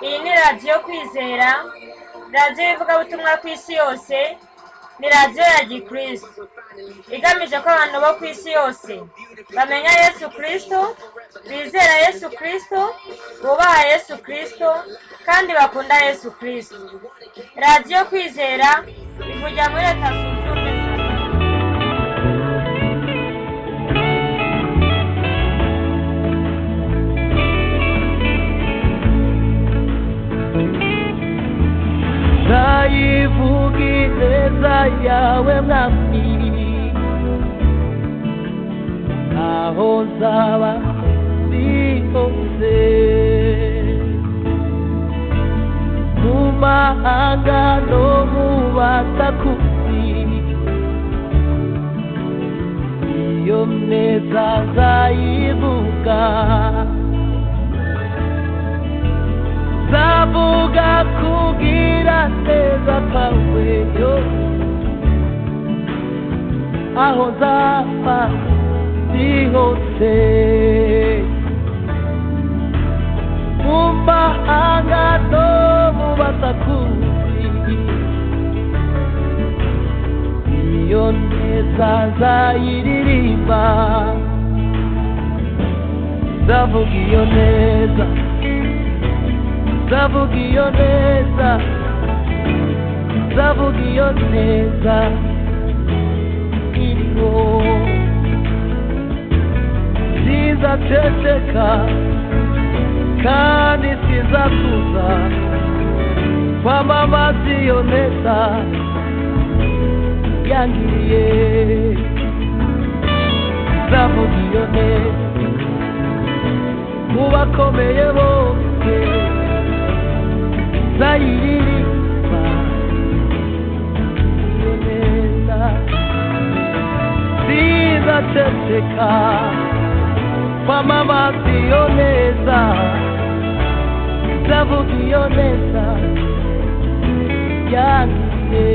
iyi ni radiyo kwizera radiyo y'ivugabutumwa ku isi yose ni radiyo ya gikristo igamije ko abantu bo ku isi yose bamenya yesu kirisito bizera yesu kirisito bubaha yesu kirisito kandi bakunda yesu kirisito radiyo kwizera ivugira muri leta zunze ubumwe za amerika ndayivuga ineza yawe mwami aho nzaba ndi hose mu mahanga no mu batakuzi iyo neza nzayivuga nzavuga kugira neza kwawe yo aho nzaba ndi hose mu mahanga no mu basakuzi iyo neza nzayiririmba nzavuga iyo neza nzavuga iyo neza nzavuga iyo neza iriho sizaceceka kandi sizakuza kwamamaza iyo neza yangiriye nzavuga iyo neza mu bakomeye bose nzayiririmba iyo neza sizaceceka kwamamaza iyo neza nzavuga iyo neza yanjye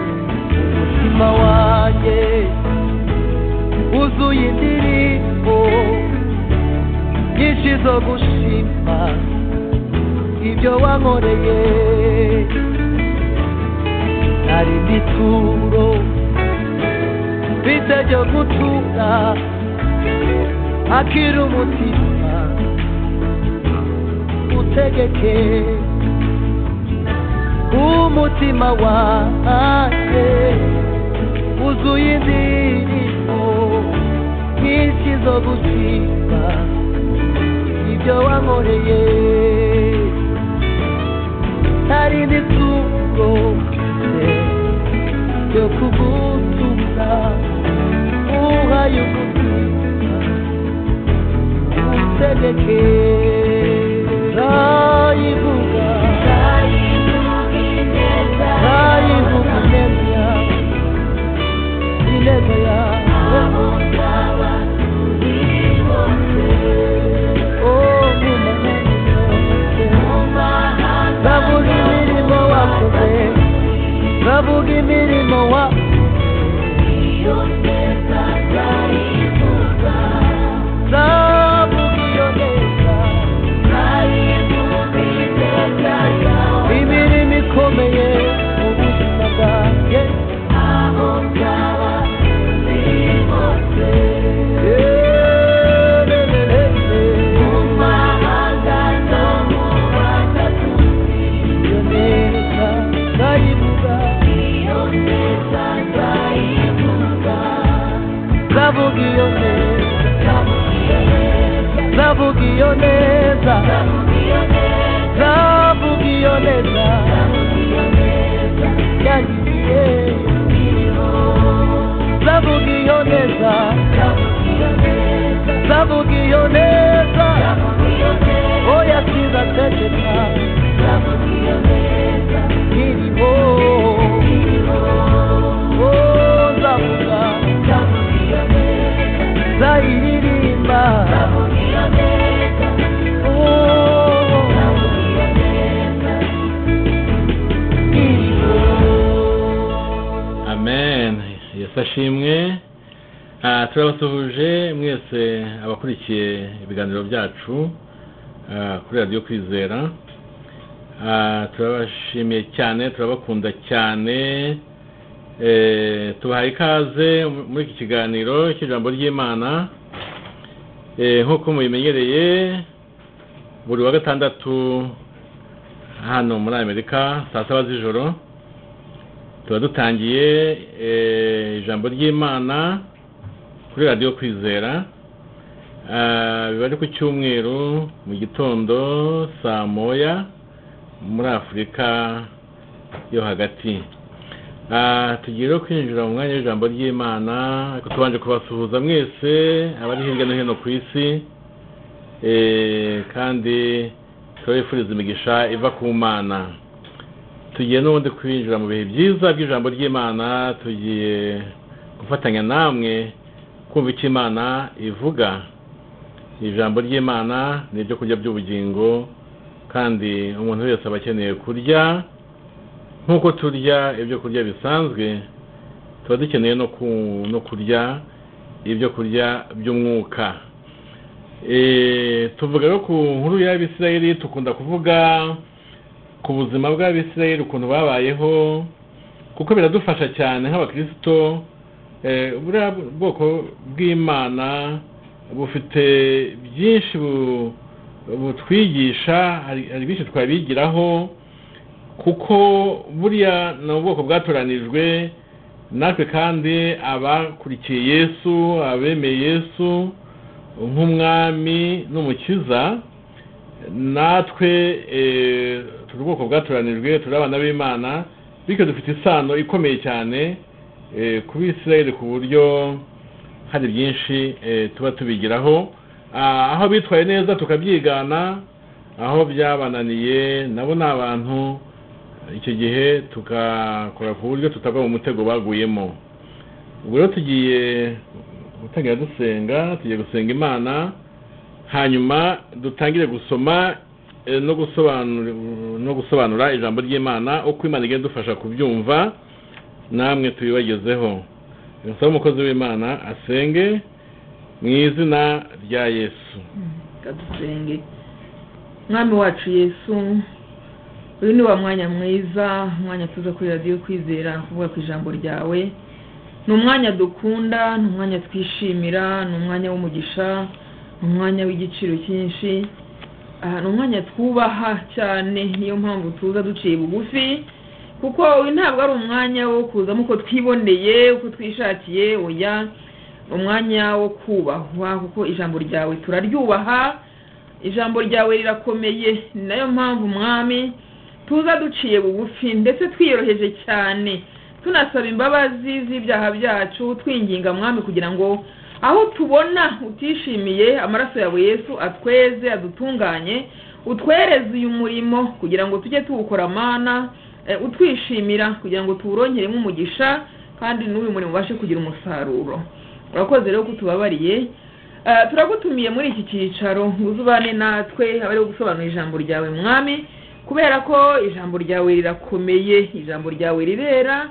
umutima wanjye wuzuye indirimbo nyinshi zo gushima ibyo wankoreye hari n'ituro mfite ryo gutura akira umutima utegeke umutima wanjye wuzuye indirimbo nyinshi zo gushima ibyo wankoreye hari n'isuro yo kugutumira uhaye ubuzima utegeke nzayivuga nzayivuga ineza yawe ineza yawe Oh, ndavuga imirimo wakoze ndavuga imirimo wakoze ndavuga iyo neza imirimo ikomeye mu buzima bwanjye iyo neza ndayivuga ndavuga iyo neza ndavuga iyo neza ndavuga iyo neza yangiye ndavuga iyo neza ndavuga iyo neza oya sizaceceka irimo oh ndavuga ndayiririmba oh gashimwe Ah, turabasuhuje mwese abakurikiye ibiganiro byacu ah, kuri radiyo kwizera Ah, turabashimiye cyane turabakunda cyane Eh, tubahaye ikaze muri iki kiganiro cy'ijambo ry'imana Eh, nk'uko mubimenyereye buri wa gatandatu hano muri amerika saa saba z'ijoro tuba dutangiye eh, ijambo ry'imana kuri radiyo kwizera Ah, biba ari ku cyumweru mu gitondo saa moya muri afurika yo hagati Ah, tugiye rero kwinjira mu mwanya w'ijambo ry'imana ariko tubanje kubasuhuza mwese abari hirya no hino ku isi Eh, kandi turabifuriza imigisha iva ku mana tugiye n'ubundi kwinjira mu bihe byiza by'ijambo ry'imana tugiye gufatanya namwe kumva icyo imana ivuga ijambo ry'imana ni ibyo kurya by'ubugingo kandi umuntu wese aba akeneye kurya nk'uko turya ibyo kurya bisanzwe tuba dukeneye no ku- no kurya ibyo kurya by'umwuka Eh, tuvuga rero ku nkuru y'abisirayeli tukunda kuvuga ku buzima bw'abisirayeli ukuntu babayeho kuko biradufasha cyane nk'abakirisito eh, buriya bwoko bw'imana bufite byinshi bu- butwigisha hari hari byinshi twabigiraho kuko buriya ni ubwoko bwatoranijwe natwe kandi abakurikiye yesu abemeye yesu nk'umwami n'umukiza natwe eh, turi ubwoko bwatoranijwe turi abana b'imana bityo dufite isano ikomeye cyane eh, ku bisirayeli ku buryo hari byinshi eh, tuba tubigiraho Ah, aho bitwaye neza tukabyigana aho byabananiye nabo ni abantu icyo gihe tukakora ku buryo tutagwa mu mutego baguyemo ubwo rero tugiye gutangira dusenga tugiye gusenga imana hanyuma dutangire gusoma eh, no gusobanura no gusobanura ijambo ry'imana uko imana igenda idufasha kubyumva namwe tubibagezeho nsaba umukozi w'imana asenge mu izina rya yesu reka dusenge mwami wacu yesu uyu ni wa mwanya mwiza umwanya tuza kuri radiyo kwizera kuvuga ku ijambo ryawe ni umwanya dukunda ni umwanya twishimira ni umwanya w'umugisha ni umwanya w'igiciro cyinshi aha ni umwanya twubaha cyane niyo mpamvu tuza duciye bugufi kuko uyu ntabwo ari umwanya wo kuzamo uko twiboneye uko twishakiye oya umwanya wo kubahwa kuko ijambo ryawe turaryubaha ijambo ryawe rirakomeye ni nayo mpamvu mwami tuza duciye bugufi ndetse twiyoroheje cyane tunasaba imbabazi z'ibyaha byacu twinginga mwami kugira ngo aho tubona utishimiye amaraso yawe yesu atweze adutunganye utwereze uyu murimo kugira ngo tujye tuwukora mana eh, utwishimira kugira ngo tuwurongeremo umugisha kandi n'uyu murimo ubashe kugira umusaruro urakoze rero ko utubabariye Eh, turagutumiye muri iki cyicaro uze ubane natwe abari gusobanura ijambo ryawe mwami kubera ko ijambo ryawe rirakomeye ijambo ryawe rirera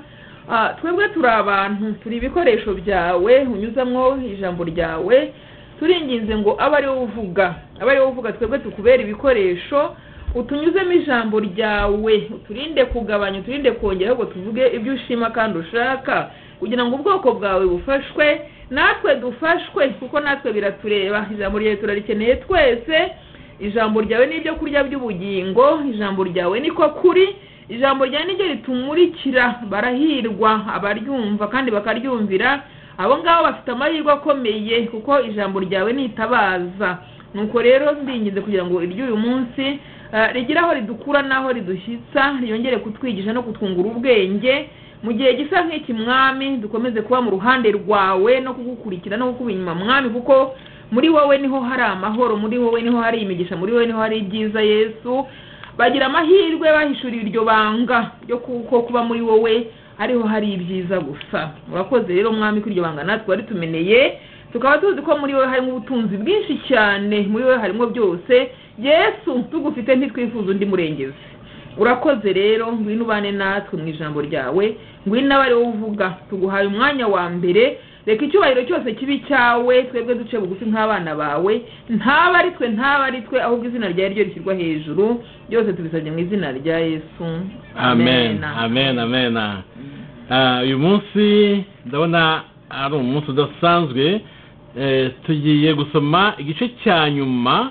Ah, twebwe turi abantu turi ibikoresho byawe unyuzamo ijambo ryawe turinginze ngo abe ari wowe uvuga abe ari wowe uvuga twebwe tukubera ibikoresho utunyuzemo ijambo ryawe uturinde kugabanya uturinde kongera ahubwo tuvuge ibyo ushima kandi ushaka kugira ngo ubwoko bwawe bufashwe natwe dufashwe kuko natwe biratureba ijambo ryawe turarikeneye twese ijambo ryawe ni ibyo kurya by'ubugingo ijambo ryawe niko kuri ijambo ryawe niryo ritumurikira barahirwa abaryumva kandi bakaryumvira abo ngabo bafite amahirwe akomeye kuko ijambo ryawe nitabaza nuko rero ndinginze kugira ngo iry'uyu munsi eh, rigire aho ridukura n'aho ridushyitsa ryongere kutwigisha no kutwungura ubwenge mu gihe gisa nk'iki mwami dukomeze kuba mu ruhande rwawe no kugukurikira no kukuba inyuma mwami kuko muri wowe niho hari amahoro muri wowe niho hari imigisha muri wowe niho hari ibyiza yesu bagira amahirwe bahishuriwe iryo banga ryo kuko kuba muri wowe ariho hari ibyiza gusa murakoze rero mwami ko iryo banga natwe wari tumeneye tukaba tuzi ko muri wowe harimo ubutunzi bwinshi cyane muri wowe harimo byose yesu tugufite ntitwifuza undi murengezi urakoze rero ngwino ubane natwe mu ijambo ryawe ngwino nawe ari wowe uvuga tuguhaye umwanya wa mbere reka icyubahiro cyose kibi cyawe twebwe duce bugufi nk'abana bawe ntaba ari twe ntaba ari twe ahubwo izina ryawe ryo rishyirwa hejuru byose tubisabye mu izina rya yesu amen amen amen Ah, uyu munsi ndabona ari umunsi udasanzwe Eh, tugiye gusoma igice cya nyuma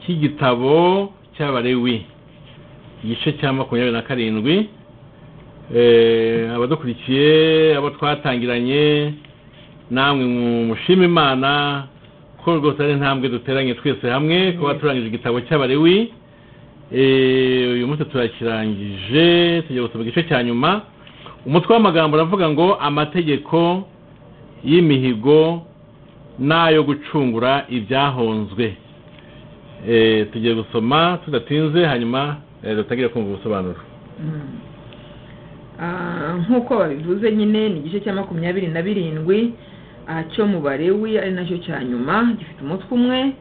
cy'igitabo cy'abarewi igice cya makumyabiri na karindwi Eh, abadukurikiye abo twatangiranye namwe mushima imana ko rwose ari intambwe duteranye twese hamwe kuba turangije igitabo cy'abarewi Eh, uyu munsi turakirangije tugiye gusoma igice cya nyuma umutwe w'amagambo uravuga ngo amategeko y'imihigo n'ayo gucungura ibyahonzwe Eh, tugiye gusoma tudatinze hanyuma eh, dutangire kumva ubusobanuro Mm. Ah, nk'uko babivuze nyine ni igice cya makumyabiri na birindwi ah, cyo mu barewi ari nacyo cya nyuma gifite umutwe umwe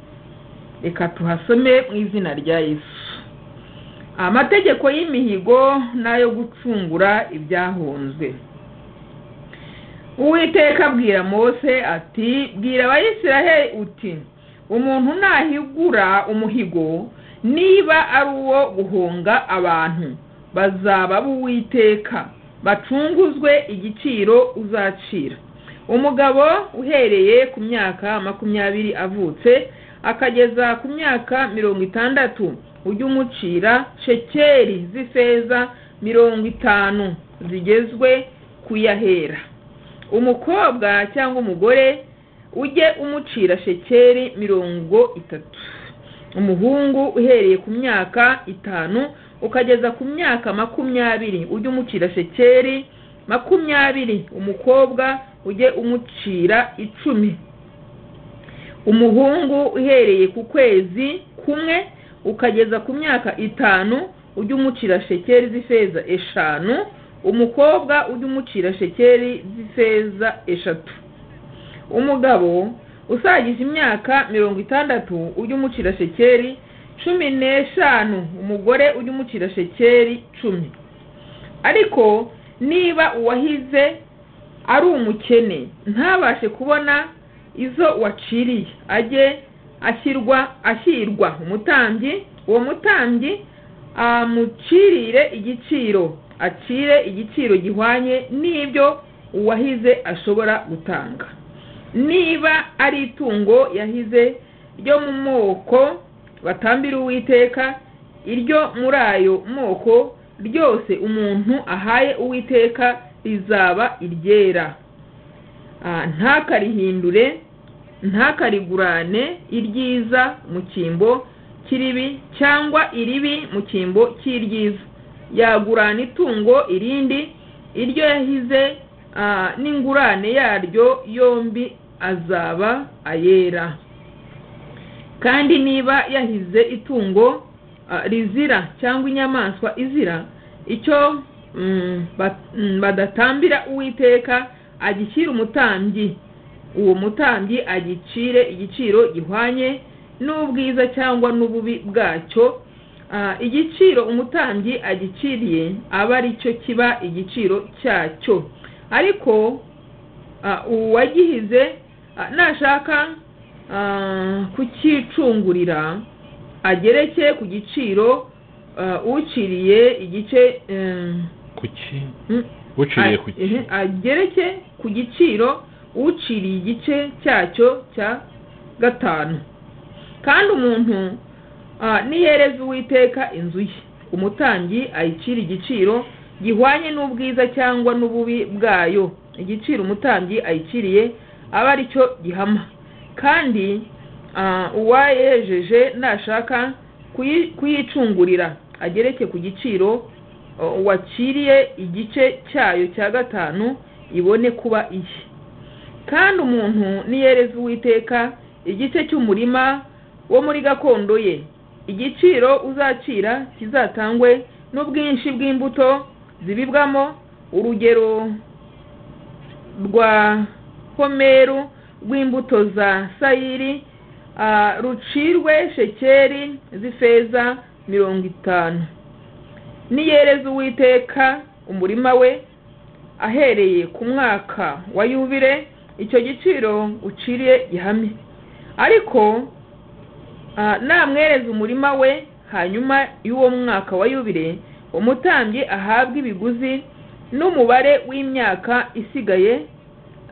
reka tuhasome mu izina rya yesu amategeko y'imihigo n'ayo gucungura ibyahunzwe uwiteka abwira mose ati bwira abayisiraheli uti umuntu nahigura umuhigo niba ari uwo guhunga abantu bazaba b'uwiteka bacunguzwe igiciro uzacira umugabo uhereye ku myaka makumyabiri avutse akageza ku myaka mirongo itandatu ujye umucira shekeri z'ifeza mirongo itanu zigezwe kuyahera umukobwa cyangwa umugore ujye umucira shekeri mirongo itatu umuhungu uhereye ku myaka itanu ukageza ku myaka makumyabiri ujye umucira shekeri makumyabiri umukobwa ujye umucira icumi umuhungu uhereye ku kwezi kumwe ukageza ku myaka itanu ujye umucira shekeri z'ifeza eshanu umukobwa ujye umucira shekeri z'ifeza eshatu umugabo usagije imyaka mirongo itandatu ujye umucira shekeri cumi n'eshanu umugore ujye umucira shekeri cumi ariko niba uwahize ari umukene ntabashe kubona izo waciriye ajye ashyirwa ashyirwa umutambyi uwo mutambyi amucirire igiciro acire igiciro gihwanye n'ibyo uwahize ashobora gutanga niba ari itungo yahize ryo mu moko batambira uwiteka iryo muri ayo moko ryose umuntu ahaye uwiteka rizaba iryera Ah, ntakarihindure ntakarigurane iryiza mu cyimbo kiribi cyangwa iribi mu cyimbo cy'iryiza yagurana itungo irindi iryo yahize ah, n'ingurane yaryo yombi azaba ayera kandi niba yahize itungo ah, rizira cyangwa inyamaswa izira icyo mm, ba- mm, badatambira uwiteka agishyira umutambyi uwo mutambyi agicire igiciro gihwanye n'ubwiza cyangwa n'ububi bwacyo Ah, igiciro umutambyi agiciriye aba ari cyo kiba igiciro cyacyo ariko Ah, uwagihize ah, nashaka ah, kucyicungurira agereke ku giciro ah, uciriye igice em, kuki mm, uciriye a- kuki ehe, agereke ku giciro uciriye igice cyacyo cya gatanu kandi umuntu ah, nihereza uwiteka inzu ye umutambyi ayicira igiciro gihwanye n'ubwiza cyangwa n'ububi bwayo igiciro umutambyi ayiciriye aba ari cyo gihama kandi ah, uwayejeje nashaka kuyi- kuyicungurira agereke ku giciro ah, waciriye igice cyayo cya gatanu ibone kuba iye kandi umuntu niyereza uwiteka igice cy'umurima wo muri gakondo ye igiciro uzacira kizatangwe n'ubwinshi bw'imbuto zibibwamo urugero rwa homeru rw'imbuto za sayiri ah, rucirwe shekeri z'ifeza mirongo itanu niyereza uwiteka umurima we ahereye ku mwaka wa yubire icyo giciro uciriye ihame ariko ah, namwereza umurima we hanyuma y'uwo mwaka wa yubire umutambyi ahabwa ibiguzi n'umubare w'imyaka isigaye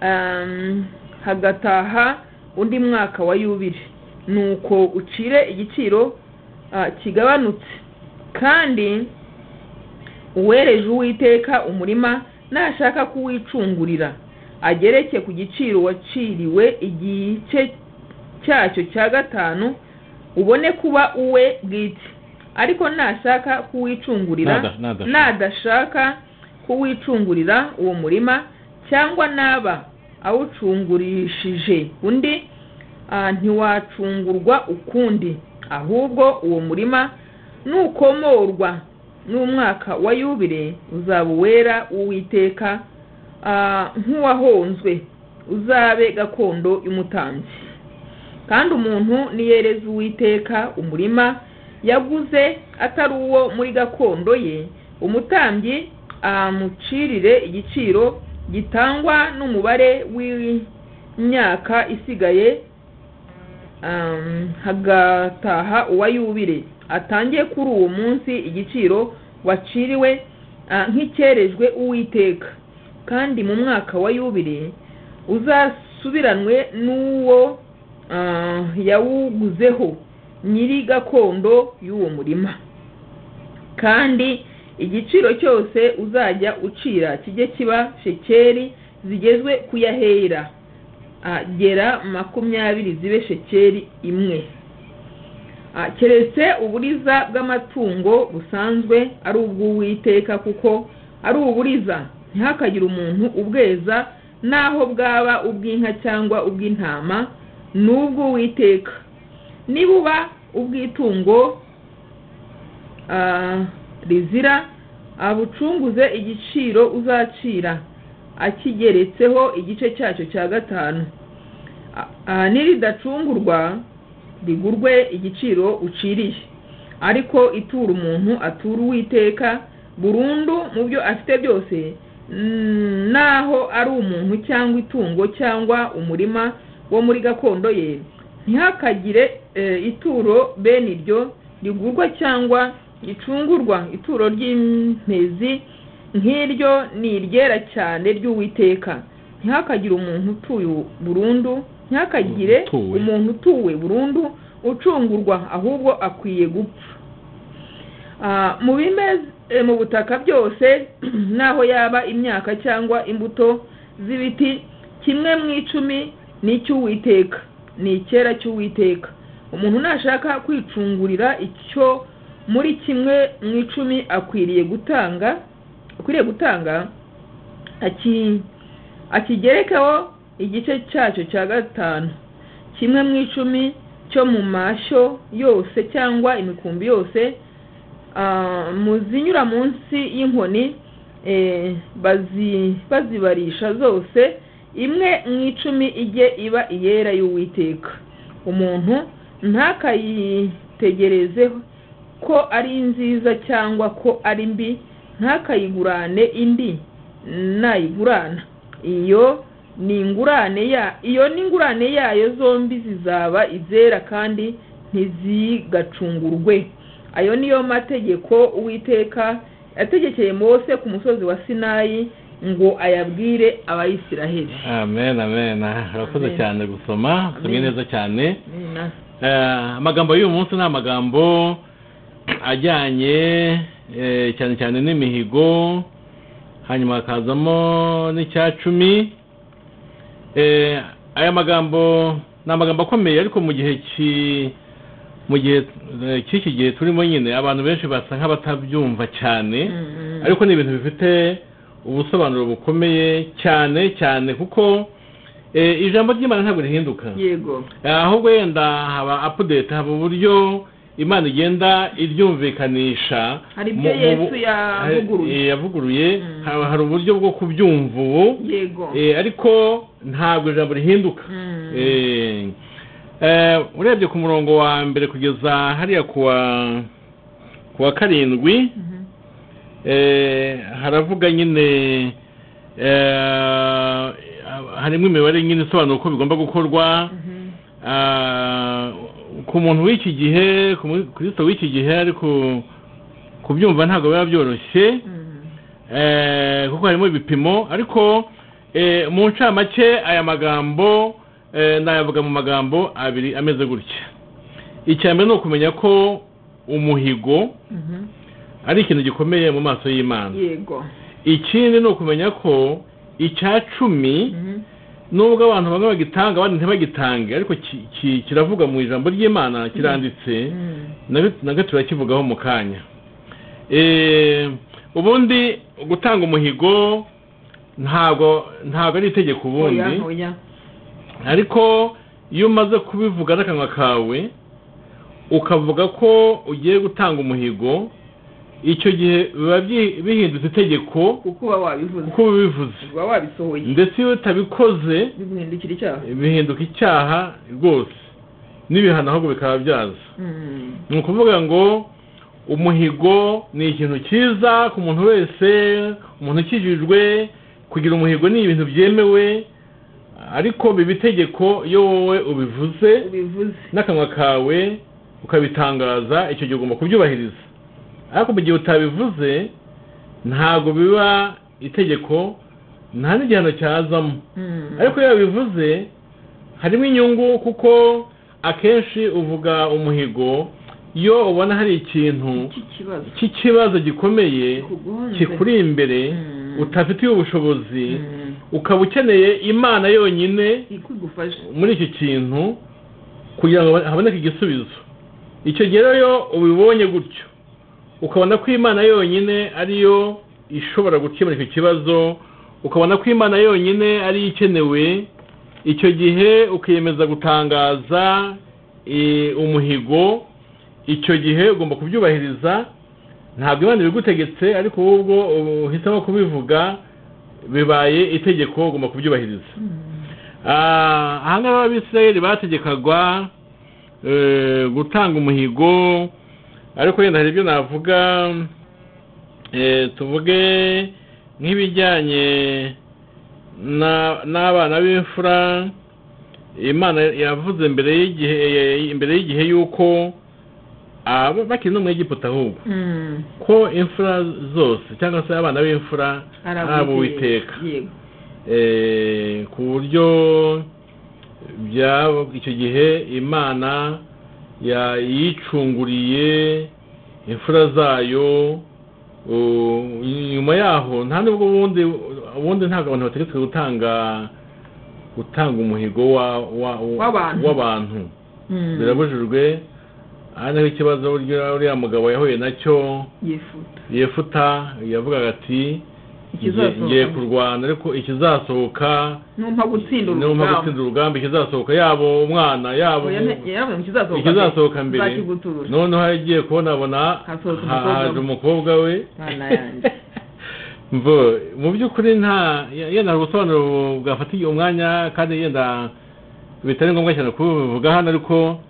um, hagataha undi mwaka wa yubire nuko ucire igiciro ah, kigabanutse kandi uwereje uwiteka umurima nashaka kuwicungurira agereke ku giciro waciriwe igice cyacyo cya gatanu ubone kuba uwe bwite ariko nashaka kuwicungurira Nada- nadashaka. nadashaka kuwicungurira uwo murima cyangwa naba awucungurishije undi ah, ntiwacungurwa ukundi ahubwo uwo murima nukomorwa n'umwaka wa yubire uzaba uwera w'uwiteka ah, nk'uwahonzwe uzabe gakondo y'umutambyi kandi umuntu niyereza uwiteka umurima yaguze atari uwo muri gakondo ye umutambyi amucirire igiciro gitangwa n'umubare w'imyaka isigaye um, hagataha uwa yubire atangiye kuri uwo munsi igiciro waciriwe ah, nk'icyerejwe uwiteka kandi mu mwaka wa yubire uzasubiranwe n'uwo ah, yawuguzeho nyiri gakondo y'uwo murima kandi igiciro cyose uzajya ucira kijye kiba shekeri zigezwe kuyahera gera makumyabiri zibe shekeri imwe Ah, keretse uburiza bw'amatungo busanzwe ari ubw'uwiteka kuko ari uburiza ntihakagire umuntu ubweza n'aho bwaba ubw'inka cyangwa ubw'intama ni ubw'uwiteka nibuba ubw'itungo ah, rizira abucunguze igiciro uzacira akigeretseho igice cyacyo cya gatanu A- ah, niridacungurwa rigurwe igiciro uciriye ariko itura umuntu atura uwiteka burundu mu byo afite byose mm, naho ari umuntu cyangwa itungo cyangwa umurima wo muri gakondo ye ntihakagire eh, ituro bene iryo rigurwa cyangwa ricungurwa ituro ry'imezi nk'iryo ni iryera cyane ry'uwiteka ntihakagire umuntu utuye burundu ntihakagire Utuwe. umuntu umuntu utuwe burundu ucungurwa ahubwo akwiye gupfa Ah, mu bimeze eh, mu butaka byose n'aho yaba imyaka cyangwa imbuto z'ibiti kimwe mu icumi ni icy'uwiteka ni icyera cy'uwiteka umuntu nashaka kwicungurira icyo muri kimwe mu icumi akwiriye gutanga akwiriye gutanga aki- akigerekeho igice cyacyo cya gatanu kimwe mu icumi cyo mu mashyo yose cyangwa imikumbi yose ah, mu zinyura munsi y'inkoni eh, bazi- bazibarisha zose imwe mu icumi ijye iba iyera y'uwiteka umuntu ntakayitegerezeho ko ari nziza cyangwa ko ari mbi ntakayigurane indi nayigurana iyo ni ingurane ya iyo ni ingurane yayo zombi zizaba izera kandi ntizigacungurwe ayo niyo mategeko uwiteka yategekeye mose ku musozi wa sinayi ngo ayabwire abayisiraheli amen amen urakoze Amen. cyane gusoma usomye Amen. neza cyane Nina. Eh, amagambo y'uyu munsi ni amagambo ajyanye eh, cyane cyane n'imihigo hanyuma hakazamo n'icya cumi Eh, aya magambo ni amagambo akomeye ariko mu gihe ki mu gihe eh, cy'iki gihe turimo nyine abantu benshi basa nk'abatabyumva cyane Mm, ariko ni ibintu bifite ubusobanuro bukomeye cyane cyane kuko eh, ijambo ry'imana ntabwo rihinduka yego ahubwo wenda haba apudeti haba uburyo imana igenda iryumvikanisha Hari ibyo mu- mu- Yesu yavuguruye. eh, yavuguruye Mm. haba hari uburyo bwo kubyumva ubu yego eh, ariko ntabwo ijambo rihinduka Mm. Eh, eh, urebye ku murongo wa mbere kugeza hariya ku wa ku wa karindwi Mhm. eh, haravuga nyine eh, harimo imibare nyine isobanura uko bigomba gukorwa Ah, ku muntu w'iki gihe ku mukristo w'iki gihe ariko kubyumva ntabwo biba byoroshye Eh, kuko harimo ibipimo ariko eh, mu ncamake aya magambo eh, nayavuga mu magambo abiri ameze gutya icya mbere ni ukumenya ko umuhigo Mhm. ari ikintu gikomeye mu maso y'imana yego ikindi ni ukumenya ko icya cumi Mhm. nubwo abantu bamwe bagitanga abandi ntibagitange ariko ki- ki- kiravuga mu ijambo ry'imana kiranditse Mhm. nabyo nabyo turakivugaho mu kanya Eh, ubundi gutanga umuhigo ntabwo ntabwo ari itegeko ubundi oya oya ariko iyo umaze kubivuga n'akanwa kawe ukavuga ko ugiye gutanga umuhigo icyo gihe biba byi- bihindutse itegeko kuko uba wabivuze kuko uba ubivuze uba wabisohoye ndetse iyo utabikoze biguhindukira icyaha bihinduka icyaha rwose n'ibihano ahubwo bikaba byaza Mhm. ni ukuvuga ngo umuhigo ni ikintu cyiza ku muntu wese umuntu ukijijwe kugira umuhigo ni ibintu byemewe ariko biba itegeko iyo wowe ubivuze ubivuze n'akanwa kawe ukabitangaza icyo gihe ugomba kubyubahiriza ariko mu gihe utabivuze ntabwo biba itegeko nta n'igihano cyazamo Mhm. ariko iyo bivuze harimo inyungu kuko akenshi uvuga umuhigo iyo ubona hari ikintu iki kibazo cy'ikibazo gikomeye kikugonze kikuri imbere Mm. utafitiye ubushobozi Mhm. ukaba ukeneye imana yonyine ikigufasha muri iki kintu kugira ngo haboneke igisubizo icyo gihe rero iyo ubibonye gutyo ukabona ko imana yonyine ariyo ishobora gukemura icyo kibazo ukabona ko imana yonyine ariyo ikenewe icyo gihe ukiyemeza gutangaza eh, umuhigo icyo gihe ugomba kubyubahiriza ntabwo imana ibigutegetse ariko wowe ubwo uhisemo kubivuga bibaye itegeko ugomba kubyubahiriza Ah, aha ngaha abisirayeli bategekagwa eh, gutanga umuhigo ariko wenda hari ibyo navuga eh, tuvuge nk'ibijyanye na- n'abana b'imfura imana yavuze mbere y'igihe eh, imbere y'igihe y'uko ah, bakiri no mu egiputa ahubwo Mhm. ko imfura zose cyangwa se abana b'imfura ari ab'uwiteka yego Eh, ku buryo bya icyo gihe imana ya- yicunguriye imfura zayo uh, nyuma yaho nta nubwo ubundi ubundi ntabwo abantu bategetswe gutanga gutanga umuhigo wa- wa- W'abantu. w'abantu Mhm. birabujijwe aha niho ikibazo uriya uriya mugabo yahuye nacyo yifuta yefuta yavugaga ati ngiye ikizasohoka ngiye kurwana ariko ikizasohoka numpa gutsinda niba gutsinda urugamba ikizasohoka yaba umwana yaba Oya, umu- nte- yaravuze ngo ikizasohoka ikizasohoka mbere nzakigutura. noneho agiye kubona abona Hasohoka ha- umukobwa haje we. umukobwa we Mwana yanjye. mvo mu by'ukuri nta ye- yenda hari ubusobanuro bwafatiye umwanya kandi yenda bitari ngombwa cyane kubivuga hano ariko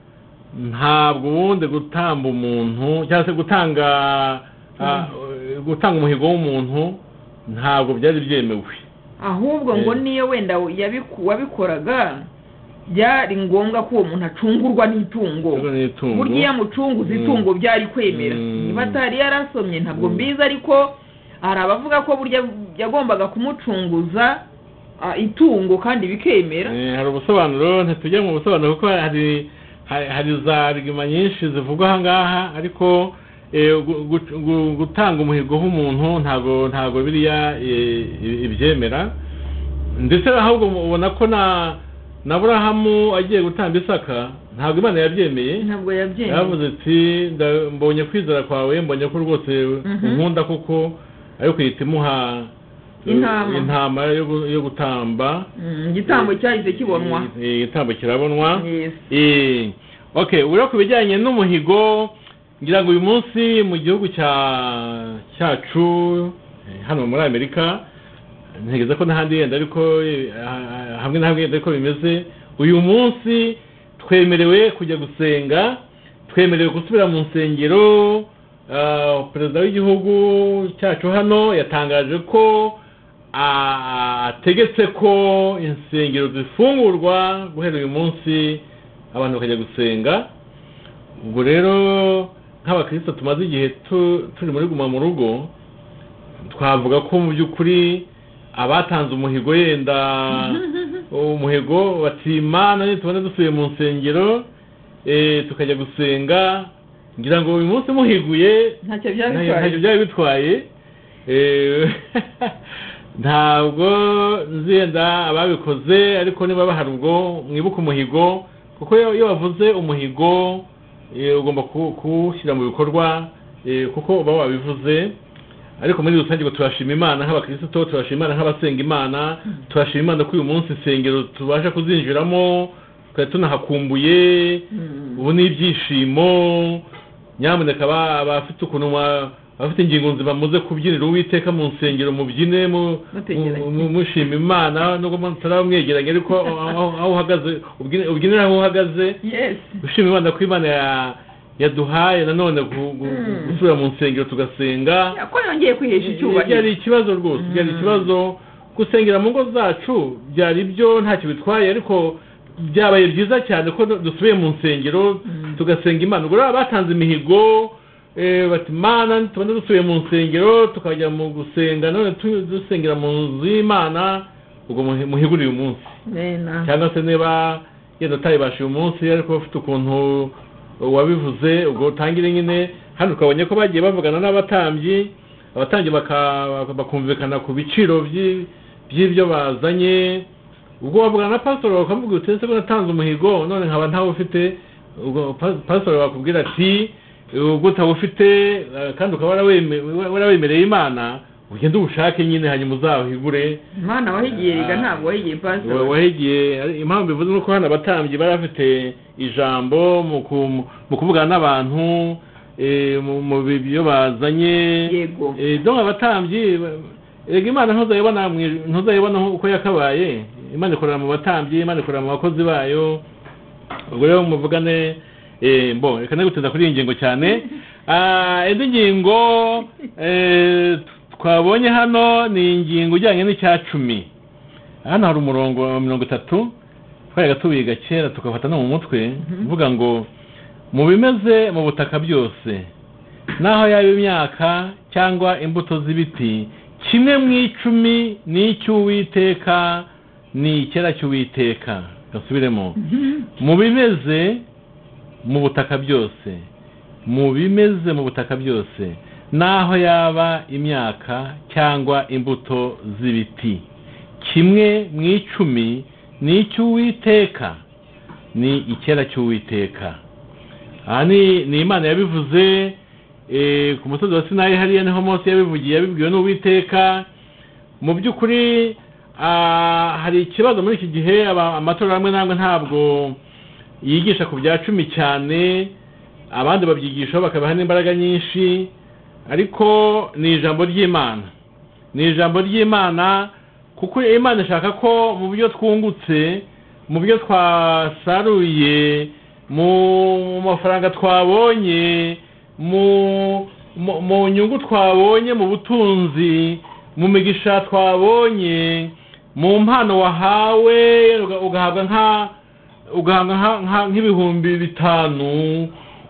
ntabwo ubundi gutamba umuntu cyangwa se gutanga ah, gutanga umuhigo w'umuntu ntabwo byari byemewe ahubwo ngo Eh. niyo wenda yabiku- wabikoraga byari ngombwa ko uwo muntu acungurwa n'itungo Rero ni itungo. burya iyo amucunguza Mm. itungo byari kwemera Mm. niba atari yarasomye ntabwo Mm. mbizi ariko hari abavuga ko burya yagombaga kumucunguza ah, itungo kandi bikemera Eh, hari ubusobanuro ntitujya mu busobanuro kuko hari hari hari za rigima nyinshi zivugwa aha ngaha ariko eh, gu- gu- gu- gutanga umuhigo w'umuntu ntabwo ntabwo biriya eh, i- ibyemera ndetse ahubwo ubona ko na na burahamu agiye gutanga isaka ntabwo imana yabyemeye ntabwo yabyemera yavuze ati "Nda- mbonye kwizera kwawe mbonye ko rwose Mhm. unkunda kuko ariko uhita imuha Intama. intama yo gu- yo gutamba Mm, igitambo cyahise kibonwa Eh, igitambo kirabonwa Yes. Eh, okay ureba ku bijyanye n'umuhigo ngira ngo uyu munsi mu gihugu cya cyacu eh, hano muri amerika ntegereza ko n'ahandi yenda ariko eh, ah, ah, hamwe na hamwe yenda ariko bimeze uyu munsi twemerewe kujya gusenga twemerewe gusubira mu nsengero ah, perezida w'igihugu cyacu hano yatangaje ko ah, ategetse ko insengero zifungurwa guhera uyu munsi abantu bakajya gusenga ubwo rero nk'abakristo tumaze igihe tu- turi muri guma mu rugo twavuga ko mu by'ukuri abatanze umuhigo yenda umuhigo bati imana nitubona dusuye mu nsengero eh, tukajya gusenga ngira ngo uyu munsi muhiguye ntacyo byaba ntayo- bitwaye ntacyo byari bitwaye Eh, ntabwo nzenda ababikoze ariko niba bahari ubwo mwibuke umuhigo kuko iyo iyo wavuze umuhigo eh, ugomba ku- kuwushyira mu bikorwa eh, kuko uba wabivuze ariko muri rusange ngo turashima imana nk'abakristo turashima imana nk'abasenga imana turashima imana ko uyu munsi insengero tubasha kuzinjiramo tukaba tunahakumbuye Mm. ubu ni ibyishimo nyamuneka aba- abafite ukuntu mwa- abafite ingingo nzima muze kubyinira uwiteka mu nsengero mubyine mu- Mutegeranye. mu- mu- mushima imana nubwo mutaraba mwegeranye ariko aho- aho aho uhagaze ubyine- ubyinire aho uhagaze yes gushima imana ko imana ya- yaduhaye nanone gu- gu- Mm. gusubira mu nsengero tugasenga ko yongeye kwihesha byari icyubahiro ikibazo rwose Mm. byari ikibazo gusengera mu ngo zacu byari byo ntacyo bitwaye ariko byabaye byiza cyane ko dusubiye mu nsengero Mm. tugasenga imana ubwo rero batanze imihigo eh, bati mana tubona dusubiye mu nsengero tukajya mu gusenga none tu- dusengera mu nzu y'imana ubwo muhi- muhigure uyu munsi Nena. cyangwa se niba yenda utabibasha uyu munsi ariko ufite ukuntu wabivuze ubwo utangire nyine hano twabonye ko bagiye bavugana n'abatambyi abatambyi baka- bakumvikana ku biciro by'i- by'ibyo bazanye ubwo wavugana na pasitoro bakamuvuga uti ese ko natanze umuhigo none nkaba ntawe ufite ubwo pa- pasitoro bakubwira ati ubwo utaba ufite eh, kandi ukaba waraweme- warawemereye imana ugende uwushake nyine hanyuma uzawuhigure imana wahigiye riga Ah. ntabwo wahigiye Wa- pasitoro wahigiye ari- impamvu bivuze nuko hano abatambyi bari bafite ijambo mu ku- mu kuvugana n'abantu eh, mu- mu bibyo bazanye yego Eh, donc abatambyi ba- erega imana ntuzayibona mu- ntuzayibona uko yakabaye imana ikorera mu batambyi imana ikorera mu bakozi bayo ubwo rero muvugane eh, mbo reka negutinda kuri iyi ngingo cyane Ah, indi ngingo eh, twabonye hano ni ingingo ijyanye n'icya cumi hano hari umurongo wa mirongo itatu twayaga tubiga kera tukafata no mu mutwe uvuga ngo mu bimeze mu butaka byose n'aho yaba imyaka cyangwa imbuto z'ibiti kimwe mu icumi ni icy'uwiteka ni icyera cy'uwiteka gasubiremo mu bimeze mu butaka byose mu bimeze mu butaka byose n'aho yaba imyaka cyangwa imbuto z'ibiti kimwe mu icumi ni icy'uwiteka ni icyera cy'uwiteka aha ni ni imana yabivuze eh, ku musozi wa sinayi hariya niho mose yabivugiye yabibwiwe n'uwiteka mu by'ukuri ah, hari ikibazo muri iki gihe aba- amatorero amwe n'amwe ntabwo yigisha ku bya cumi cyane abandi babyigishaho bakabaha n'imbaraga nyinshi ariko ni ijambo ry'imana ni ijambo ry'imana kuko imana ishaka ko mu byo twungutse mu byo twasaruye mu mu mafaranga twabonye mu mu- mu nyungu twabonye mu butunzi mu migisha twabonye mu mpano wahawe uga- ugahabwa nka ugahabwa nka- nka- nk'ibihumbi bitanu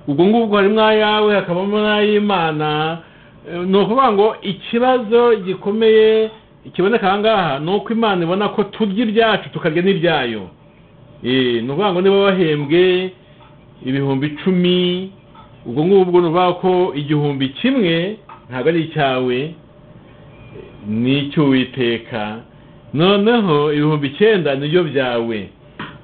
ubwo ngubwo harimo ayawe hakabamo n'ay'imana Eh, ni ukuvuga ngo ikibazo gikomeye kiboneka aha ngaha ni uko imana ibona ko turya ibyacu tukarya n'ibyayo Eh, ni ukuvuga ngo niba wahembwe ibihumbi icumi ubwo ngubwo ni ukuvuga ko igihumbi kimwe ntabwo ari icyawe ni icy'uwiteka noneho ibihumbi icyenda nibyo byawe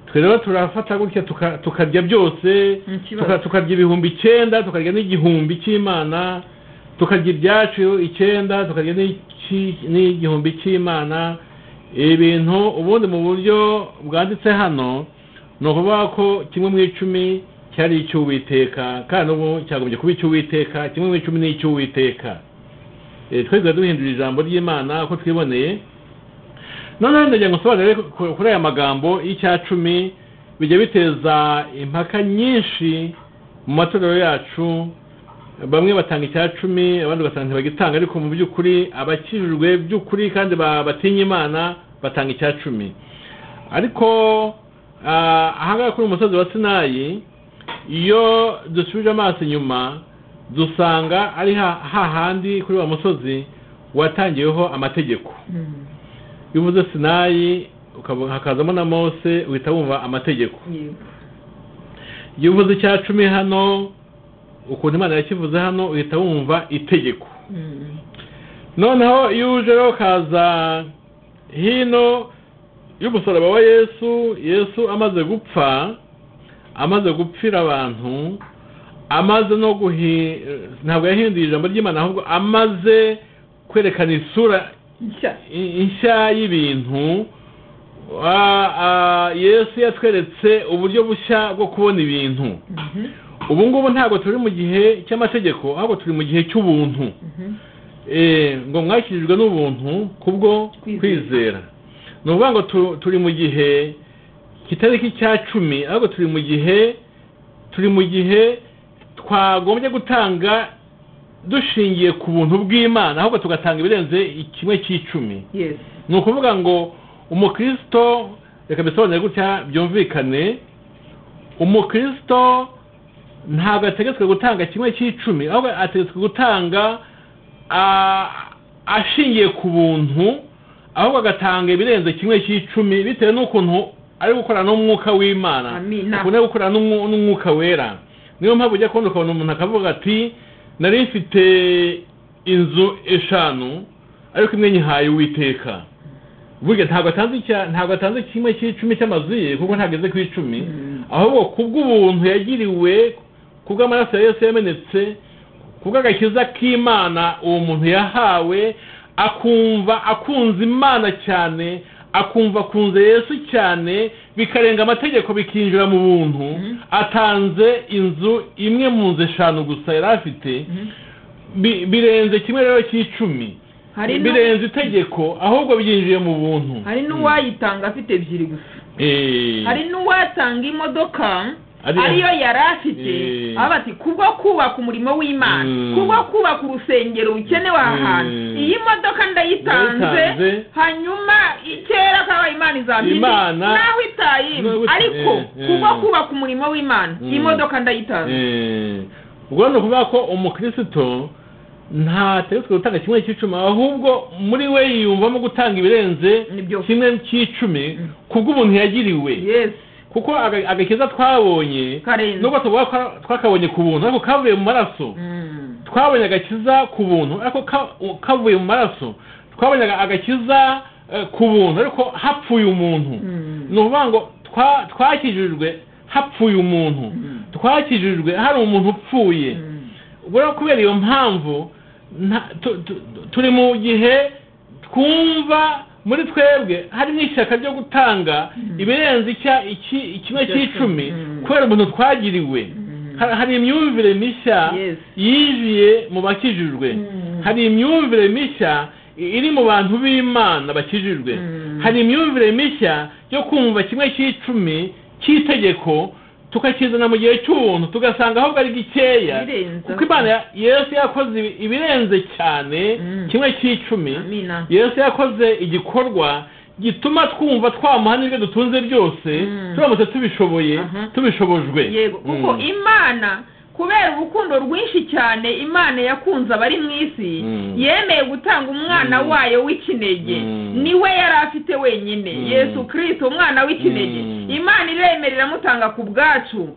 twe rero turafata gutya tuka- tukarya byose Ni ikibazo. tuka- tukarya ibihumbi icyenda tukarya n'igihumbi cy'imana tukarya ibyacu icyenda tukarya n'iki- n'igihumbi cy'imana ibintu ubundi mu buryo bwanditse hano ni ukuvuga ko kimwe mu icumi cyari icy'uwiteka kandi ubu cyagombye kuba icy'uwiteka kimwe mu icumi ni icy'uwiteka Eh, twe tuba duhindura ijambo ry'imana uko twiboneye noneho ndagira ngo usobanurire ku- kuri aya magambo y'icyacumi bijya biteza impaka nyinshi mu matorero yacu bamwe batanga icya cumi abandi ugasanga ntibagitanga ariko mu by'ukuri abakijijwe by'ukuri kandi ba- batinya imana batanga icya cumi ariko ah, ahangaha kuri uyu musozi wa sinayi iyo dusubije amaso inyuma dusanga ari ha- hahandi kuri wa musozi watangiweho amategeko Mm. iyo uvuze sinayi ukaba- hakazamo na mose uhita wumva amategeko Yego. iyo uvuze icya cumi hano ukuntu imana yakivuze hano uhita wumva itegeko Mm. noneho iyo uje rero ukaza hino y'umusaraba wa yesu yesu amaze gupfa amaze gupfira abantu amaze no guhi ntabwo yahinduye ijambo ry'imana ahubwo amaze kwerekana isura Nshya. i- inshya y'ibintu Ah, ah, yesu yatweretse uburyo bushya bwo kubona ibintu Mhm. ubu ngubu ntabwo turi mu gihe cy'amategeko ahubwo turi mu gihe cy'ubuntu Mhm. Eh, ngo mwakijijwe n'ubuntu kubwo Kwizera. kwizera ni ukuvuga ngo tu- turi mu gihe kitari cy'a cumi ahubwo turi mu gihe turi mu gihe twagombye gutanga dushingiye ku buntu bw'imana ahubwo tugatanga ibirenze kimwe cy'icumi Yes. ni ukuvuga ngo umukristo reka bisobanure gutya byumvikane umukristo ntabwo ategetswe gutanga kimwe cy'icumi ahubwo ategetswe gutanga ah, ashingiye ku buntu ahubwo agatanga ibirenze kimwe cy'icumi bitewe n'ukuntu ari gukorana n'umwuka w'imana Amina. ukuntu ari gukorana n'umwu- n'umwuka wera niyo mpamvu ujya kubona ukabona umuntu akavuga ati nari mfite inzu eshanu ariko imwe nyihaye uwiteka burya ntabwo atanze icya- ntabwo atanze kimwe cy'icumi cy'amazu ye kuko ntageze ku icumi Mm. ahubwo kubw'ubuntu yagiriwe kubw'amaraso ya yesu yamenetse kubw'agakiza k'imana uwo muntu yahawe akumva akunze imana cyane akumva akunze yesu cyane bikarenga amategeko bikinjira mu buntu Mhm. atanze inzu imwe mu nzu eshanu gusa yari afite Mhm. Bi- birenze kimwe rero cy'icumi Hari nu- birenze itegeko ahubwo byinjiye mu buntu hari n'uwayitanga afite ebyiri gusa Eh. hari n'uwatanga imodoka Ari- ariyo yari afite Eh. aba ati kubwo kubaka umurimo w'imana Mm. kubwo kubaka urusengero rukenewe ahantu Mm. iyi modoka ndayitanze Ndayitanze. hanyuma i- kera kaba imana izamini Imana- nawe itaye Nawe- ariko Eh, eh. kubwo kubaka umurimo w'imana Mm. iyi modoka ndayitanze Eh, ubwo ni ukuvuga ko umukristo ntategetswe gutanga kimwe cy'icumi ahubwo muri we yiyumvamo gutanga ibirenze Nibyo. kimwe cy'icumi Mm. kubw'ubuntu yagiriwe yes kuko aga- agakiza twabonye karenze nubwo tuvuga ko twakabonye ku buntu ariko kavuye mu maraso Mm. twabonye agakiza ku buntu ariko ka- u- kavuye mu maraso twabonye aga- agakiza eh, ku buntu ariko hapfuye umuntu Mm. ni ukuvuga ngo twa- twakijijwe hapfuye umuntu Mm. twakijijwe hari umuntu upfuye Mm. ubwo rero kubera iyo mpamvu nta- tu- tu- turi mu gihe twumva muri twebwe harimo ishyaka ryo gutanga Mm. ibirenze icya- iki- ikimwe Icya cy'icumi cumi. Mm. kubera umuntu twagiriwe Mm. Ha- hari imyumvire mishya Yes. yinjiye mu bakijijwe Mm. hari imyumvire mishya i- iri mu bantu b'imana bakijijwe Mm. hari imyumvire mishya yo kumva kimwe cy'icumi cy'itegeko tukakizana mu gihe cy'ubuntu tugasanga ahubwo ari gikeya Birenze. kuko imana ya- yesu yakoze ibi- ibirenze cyane Mm. kimwe cy'icumi Amina. yesu yakoze igikorwa gituma twumva twamuha n'ibyo dutunze byose Mm. turamutse tubishoboye Aha. tubishobojwe yego kuko Mm. imana kubera urukundo rwinshi cyane imana yakunze abari mu isi Mm. yemeye gutanga umwana Mm. wayo w'ikinege Mm. niwe yari afite wenyine Mm. yesu kirisito umwana w'ikinege Mm. imana iremerera amutanga ku bwacu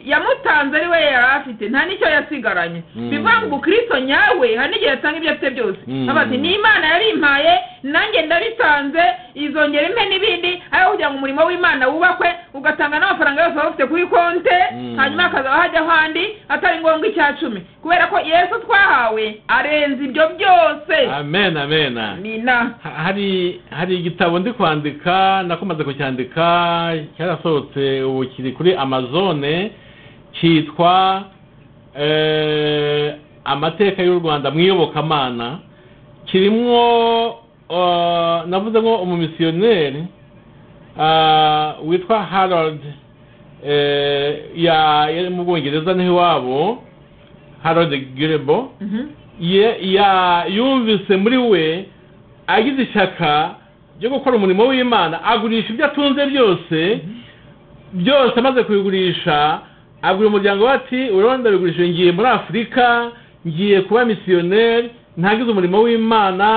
yamutanze ari we yari afite nta n'icyo yasigaranye Mm. bivuga ngo ubukristo nyawe hari n'igihe yatanga ibyo afite byose Mm. aba ati ni imana yarimpaye nanjye ndabitanze izongera impe n'ibindi aho kugira ngo umurimo w'imana wubakwe ugatanga n'amafaranga yose waba ufite kuri konte Mm. hanyuma akazaba hajya ahandi atari ngombwa icya cumi kubera ko yesu twahawe arenze ibyo byose amen amen mina Ha- hari hari igitabo ndi kwandika nakomaze kucyandika cyarasohotse ubu kiri kuri amazone cyitwa eh, amateka y'u rwanda mu iyobokamana kirimo eh, navuze ngo umumisiyoneri ah, witwa harold eh, ya yari mu bwongereza niho iwabo harode girebo Mhm. ye- ya- yumvise muri we agize ishyaka ryo gukora umurimo w'imana agurisha ibyo atunze byose byose amaze kubigurisha abwira umuryango we ati urabona ndabigurishije ngiye muri afurika ngiye kuba misiyoneri ntagize umurimo w'imana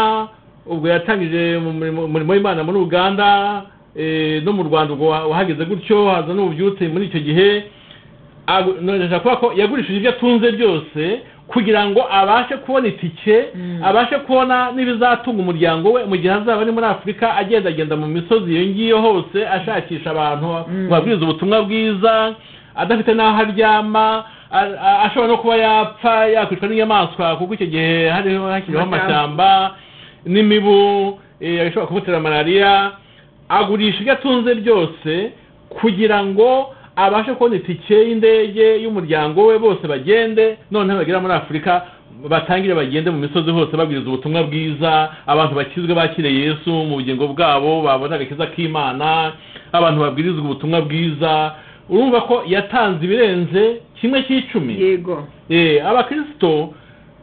ubwo yatangije mu murimo- umurimo w'imana muri uganda eh, no mu rwanda ubwo wa- wahageze gutyo haza n'ububyutse muri icyo gihe Agu- nongeje kuvuga ko yagurishije ibyo atunze byose kugira ngo abashe kubona itike Mm. abashe kubona n'ibizatunga umuryango we mu gihe azaba ari muri afurika agendagenda mu misozi iyo ngiyo hose ashakisha abantu Mm. ngo abwirize ubutumwa bwiza adafite n'aho aryama a- a- ashobora no kuba yapfa yakwicwa n'inyamaswa kuko icyo gihe hariho hakiriho amashyamba n'imibu eh, ashobora kumutera malariya agurisha ibyo atunze byose kugira ngo abashe kubona itike y'indege y'umuryango we bose bagende noneho bagera muri afurika batangire bagende mu misozi hose babwiriza ubutumwa bwiza abantu bakizwe bakire yesu mu bugingo bwabo babona agakiza k'imana abantu babwirizwa ubutumwa bwiza urumva ko yatanze ibirenze kimwe cy'icumi yego Eh, abakristo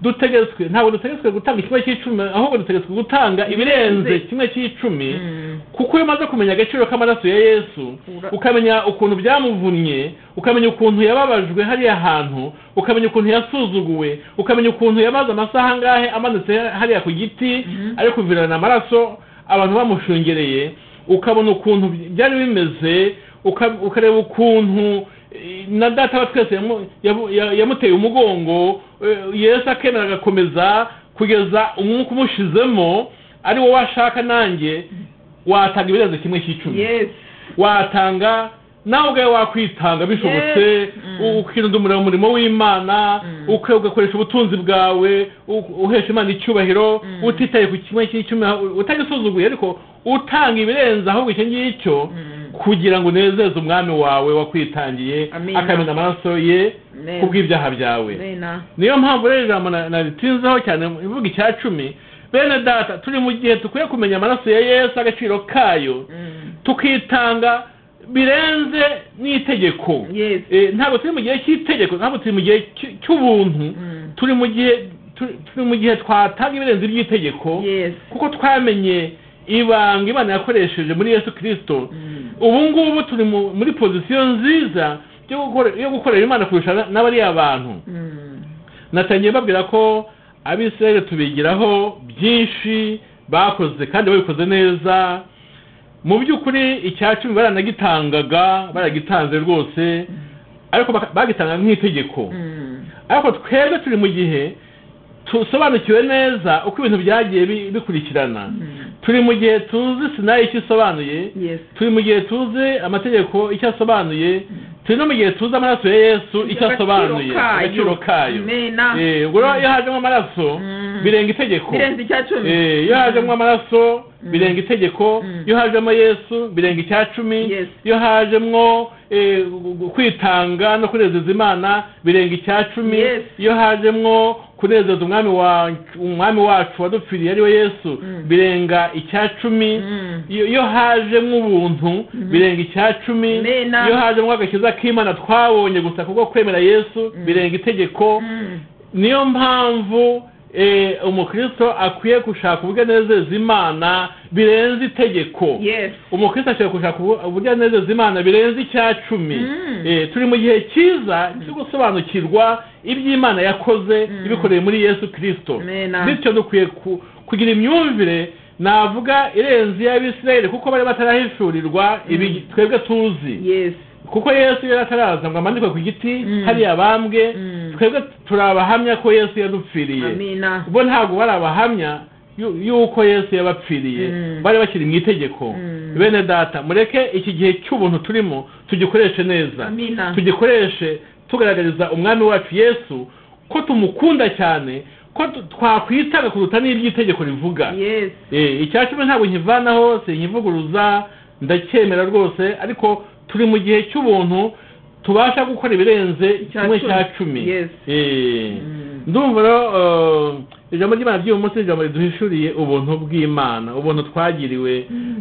dutegetswe ntabwo dutegetswe gutanga kimwe cy'icumi ahubwo dutegetswe gutanga ibirenze kimwe cy'icumi Mm. kuko iyo umaze kumenya agaciro k'amaraso ya yesu Ura- ukamenya ukuntu byamuvunnye ukamenya ukuntu yababajwe hariya hantu ukamenya ukuntu yasuzuguwe ukamenya ukuntu yamaze amasaha angahe amanitse hariya ku giti Mhm. ari kuvirana amaraso abantu bamushungereye ukabona ukuntu byari bimeze uka- ukareba ukuntu eh, na data wa twese yamu- yabu- ya- yamuteye umugongo eh, yesu akemera agakomeza kugeza umwuka umushizemo ari wowe ashaka nanjye watanga ibirenze kimwe cy'icumi yes watanga nawe ubwawe wakwitanga bishobotse Yes. Mm. ukindumira umurimo w'imana Mm. uka- ugakoresha ubutunzi bwawe u- uhesha imana icyubahiro Mm. utitaye ku kimwe cy'icumi utagisuzuguye ariko utanga ibirenze ahubwo icyo ngicyo Mm. kugira ngo unezeze umwami wawe wakwitangiye Amen. akamena amaraso ye Amen. kubw'ibyaha byawe Bena. niyo mpamvu rero ijambo na- naritinzeho cyane ivuga icya cumi bene data turi mu gihe dukwiye kumenya amaraso ya yesu agaciro kayo Mm. tukitanga birenze n'itegeko Yes. Eh, ntabwo turi mu gihe cy'itegeko ntabwo turi mu gihe cy- cy'ubuntu Mm. turi mu gihe tu- turi mu gihe twatanga ibirenze iby'itegeko Yes. kuko twamenye ibanga imana yakoresheje muri yesu kirisito Mm. ubu ngubu turi mu- muri pozisiyo nziza yo gukore- yo gukorera imana kurusha na- n'abariya bantu Mm. natangiye babwira ko abisirayeli tubigiraho byinshi bakoze kandi babikoze neza mu by'ukuri icya cumi baranagitangaga baragitanze rwose ariko baka- bagitanga nk'itegeko Mm. ariko twebwe turi mu gihe dusobanukiwe neza uko ibintu byagiye bi- bikurikirana Mm. turi mu gihe tuzi sinayi icyo isobanuye Yes. turi mu gihe tuzi amategeko icyo asobanuye turi no mu gihe tuzi amaraso ya yesu icyo asobanuye agaciro kayo Bena. Eh, ubwo rero iyo hajemo amaraso Mm. birenga itegeko birenze icya cumi Eh, iyo hajemo amaraso Mm. birenga itegeko Mm. iyo hajemo yesu birenga icya cumi Yes. iyo hajemo eh, gu- gu- kwitanga no kunezeza imana birenga icya cumi Yes. iyo hajemo kunezeza umwami wa- umwami wacu wadupfiriye ari we yesu Mm. birenga icya cumi Mm. iyo iyo hajemo ubuntu birenga icya cumi Amena. iyo hajemo agakiza k'imana twabonye gusa kubwo kwemera yesu birenga itegeko Mm. niyo mpamvu eh, umukristo akwiye gushaka uburyo anezeza imana birenze itegeko Yes. umukristo ashobora gushaka ubu- uburyo anezeza imana birenze icya cumi Mm. Eh, turi mu gihe cyiza cyo gusobanukirwa iby'imana yakoze Mm. ibikoreye muri yesu kirisito Amena. bityo dukwiye ku- kugira imyumvire navuga irenze iy'abisirayeli kuko bari batarahishurirwa ibi twebwe tuzi Yes. kuko yesu yari ataraza ngo amanikwe ku giti Mm. hariya bambwe Mm. twebwe turi abahamya ko yesu yadupfiriye Amina. bo ntabwo bari abahamya yu- y'uko yesu yabapfiriye Mm. bari bakiri mu itegeko Mm. bene data mureke iki gihe cy'ubuntu turimo tugikoreshe neza Amina. tugikoreshe tugaragariza umwami wacu yesu ko tumukunda cyane ko tu- twakwitanga kuruta n'ibyo itegeko rivuga Yes. Eh, icya cumi ntabwo nkivanaho sinkivuguruza ndacyemera rwose ariko turi mu gihe cy'ubuntu tubasha gukora ibirenze Icya kimwe cumi. cya cumi Yes. Eh, Mm. ndumva rero eh, ijambo ry'imana ry'uyu munsi ni ijambo riduhishuriye ubuntu bw'imana ubuntu twagiriwe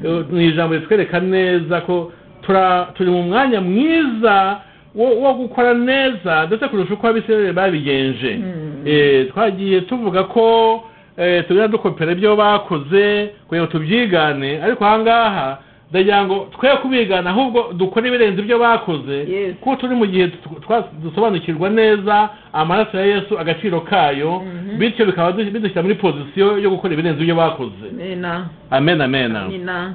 Eh, ni ijambo ritwereka neza ko tura- turi mu mwanya mwiza wo wo gukora neza ndetse kurusha uko abisirayeli babigenje Eh, twagiye tuvuga ko eh, tugenda dukopera ibyo bakoze kugira ngo tubyigane ariko aha ngaha ndagira ngo twe kubigana ahubwo dukore ibirenze ibyo bakoze Yes. kuko turi mu gihe tu- twa- dusobanukirwa neza amaraso ya yesu agaciro kayo Mhm. bityo bikaba du- bidushyira muri pozisiyo yo gukora ibirenze ibyo bakoze nina amen amen nina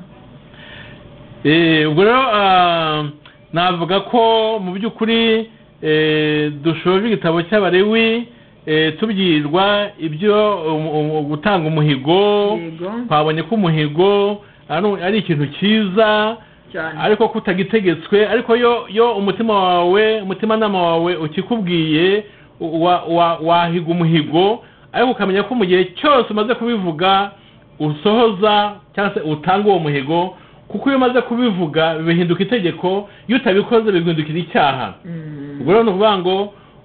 Eh, ubwo rero ah, navuga ko mu by'ukuri eh, dushoje igitabo cy'abarewi eh, tubwirwa ibyo um, um, gutanga umuhigo yego twabonye ko umuhigo ari- ari ikintu cyiza cyane ariko ko utagitegetswe ariko yo yo umutima wawe umutimanama wawe ukikubwiye wa- wa- wahiga umuhigo ariko ukamenya ko mu gihe cyose umaze kubivuga usohoza cyangwa se utanga uwo muhigo kuko iyo umaze kubivuga bihinduka itegeko iyo utabikoze biguhindukira icyaha Mm. ubwo rero ni ukuvuga ngo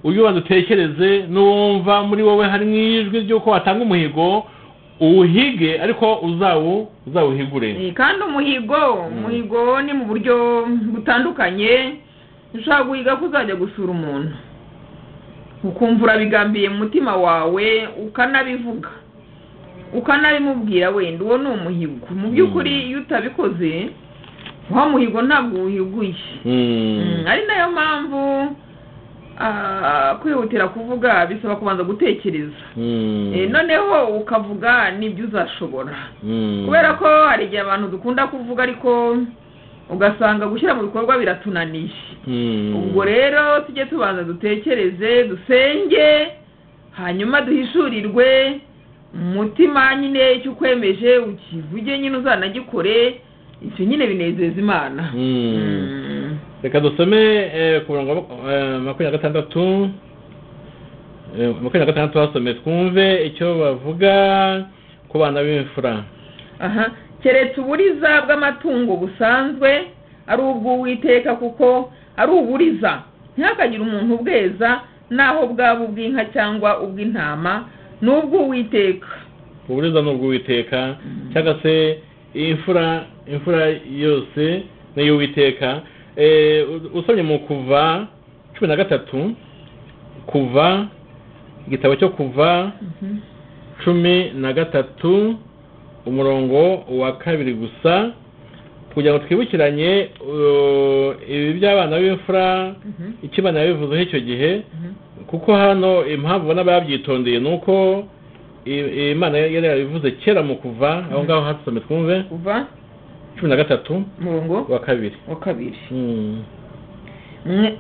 ujye ubanza utekereze n'uwumva muri wowe harimo ijwi ry'uko watanga umuhigo uwuhige ariko uzawu uzawuhigure Eh, kandi umuhigo umuhigo ni mu buryo butandukanye ushobora guhiga ko uzajya gusura umuntu ukumva urabigambiye mu mutima wawe ukanabivuga ukanabimubwira wenda uwo ni umuhigo mu by'ukuri iyo utabikoze wa muhigo ntabwo wuhiguye Mm, ari nayo mpamvu ah, kwihutira kuvuga bisaba kubanza gutekereza Eh, noneho ukavuga n'ibyo uzashobora kubera ko hari igihe abantu dukunda kuvuga ariko ugasanga gushyira mu bikorwa biratunaniye ubwo rero tujye tubanza dutekereze dusenge hanyuma duhishurirwe umutima nyine icyo ukwemeje ukivuge nyine uzanagikore icyo nyine binezeza imana Mm. reka dusome eh, ku murongo eh, makumyabiri na gatandatu Eh, makumyabiri na gatandatu basome twumve icyo bavuga ku bana b'imfura aha keretse uburiza bw'amatungo busanzwe ari ubw'uwiteka kuko ari uburiza ntihakagire umuntu ubweza naho bwaba ubw'inka cyangwa ubw'intama ni ubw'uwiteka uburiza ni ubw'uwiteka cyangwa se imfura imfura yose ni iy'uwiteka Eh, u- usomye mu kuva cumi na gatatu kuva igitabo cyo kuva cumi na gatatu umurongo wa kabiri gusa kugira ngo twibukiranye uh, ibi by'abana b'imfura Mhm. icyo bana bivuzeho icyo gihe kuko hano impamvu ubona babyitondeye ni uko i- imana yari yabivuze kera mu kuva aho ngaho hatusome twumve kuva cumi na gatatu umurongo wa kabiri wa kabiri Mm. Mwe-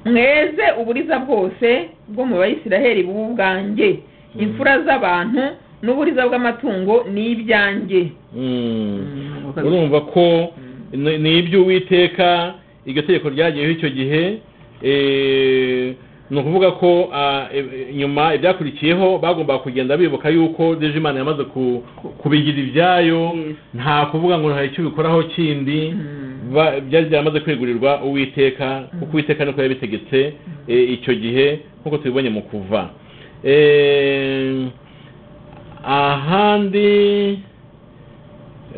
mweze uburiza bwose bwo mu bayisiraheli bubu bwanjye imfura z'abantu n'uburiza bw'amatungo ni ibyanjye Mm. Mm, wa kabiri. urumva ko Mm. ni ni iby'uwiteka iryo tegeko ryagiyeho icyo gihe eh, ni ukuvuga ko ah, e- nyuma ibyakurikiyeho bagombaga kugenda bibuka yuko deje imana yamaze ku- kubigira ibyayo Yes. nta kuvuga ngo hari icyo ubikoraho kindi Mm. ba- byari byaramaze kwegurirwa uwiteka kuko uwiteka niko yabitegetse eh, icyo gihe nk'uko tubibonye mu kuva Eh, ahandi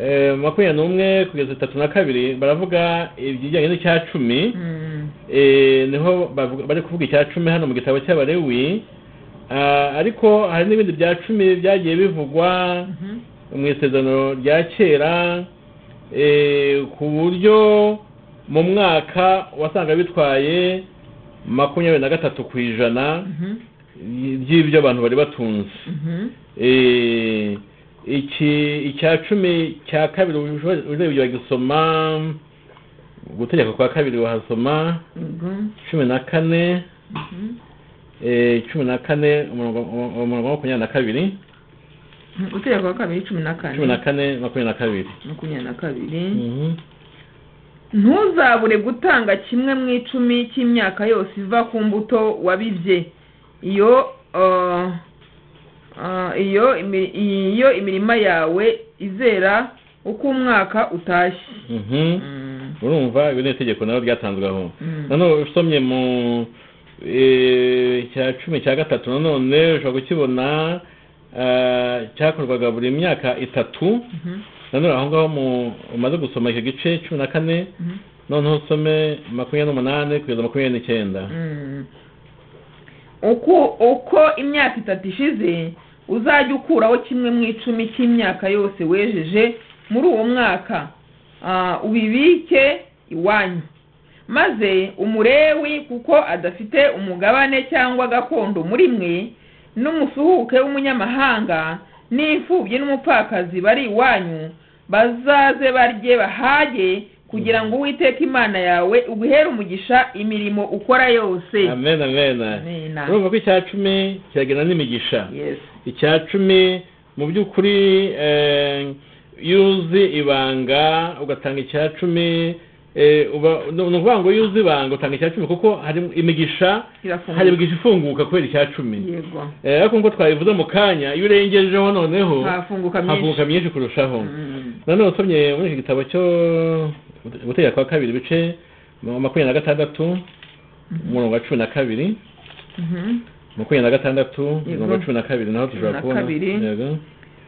eh, makumyabiri n'umwe kugeza itatu na kabiri baravuga ibijyanye n'icya cumi Mm. Eh, niho bavuga- bari kuvuga icya cumi hano mu gitabo cy'abarewi Ah, ariko hari n'ibindi bya cumi byagiye bivugwa Mhm. mu isezerano rya kera eh, ku buryo mu mwaka wasanga bitwaye makumyabiri na gatatu ku ijana Mhm. by'ibyo abantu bari batunze Mhm. Eh, iki icya cumi cya kabiri urebye wagisoma gutegeka kwa kabiri wahasoma Yego. cumi na kane Mhm. eh, cumi na kane umurongo umurongo wa makumyabiri na kabiri gutegeka kwa kabiri cumi na kane cumi na kane makumyabiri na kabiri makumyabiri na kabiri Mhm. ntuzabure gutanga kimwe mu icumi cy'imyaka yose iva ku mbuto wabibye iyo ah, ah, iyo imi- iyo imirima yawe izera uko umwaka utashye Mhm. Mm. urumva ibi ni itegeko nabo ryatanzwe aho Mm. nanone usomye mu eh, cya cumi cya gatatu nanone ushobora gukibona ah, cyakorwaga buri myaka itatu Mhm. nanone aho ngaho mu umaze gusoma icyo gice cumi na kane Mhm. noneho usome makumyabiri n'umunani kugeza makumyabiri n'icyenda Mm. uko uko imyaka itatu ishize uzajya ukuraho kimwe mu icumi cy'imyaka yose wejeje muri uwo mwaka Ah, ubibike iwanyu maze umurewi kuko adafite umugabane cyangwa gakondo muri mwe n'umusuhuke w'umunyamahanga n'imfubyi n'umupfakazi bari iwanyu bazaze barye bahage kugira ngo uwiteka imana yawe uguhere umugisha imirimo ukora yose amen amen Amen. urumva ko icya cumi kiragena n'imigisha Yes. icya cumi mu by'ukuri eh, iyo uzi ibanga ugatanga icya cumi eh, uba- ni ni ukuvuga ngo iyo uzi ibanga utanga icya cumi kuko hari imigisha Kirafunguka. hari imigisha ifunguka kubera icya cumi yego Eh, ariko nk'uko twabivuze mu kanya iyo urengejeho noneho hafunguka havuka myinshi myinshi kurushaho Mm. nanone usomye muri iki gitabo cyo gutegeka kwa kabiri ibice makumyabiri na gatandatu umurongo wa cumi na kabiri Mhm. makumyabiri na gatandatu Yego. umurongo wa cumi na kabiri naho Cumi na dushobora kubona kabiri. Yego.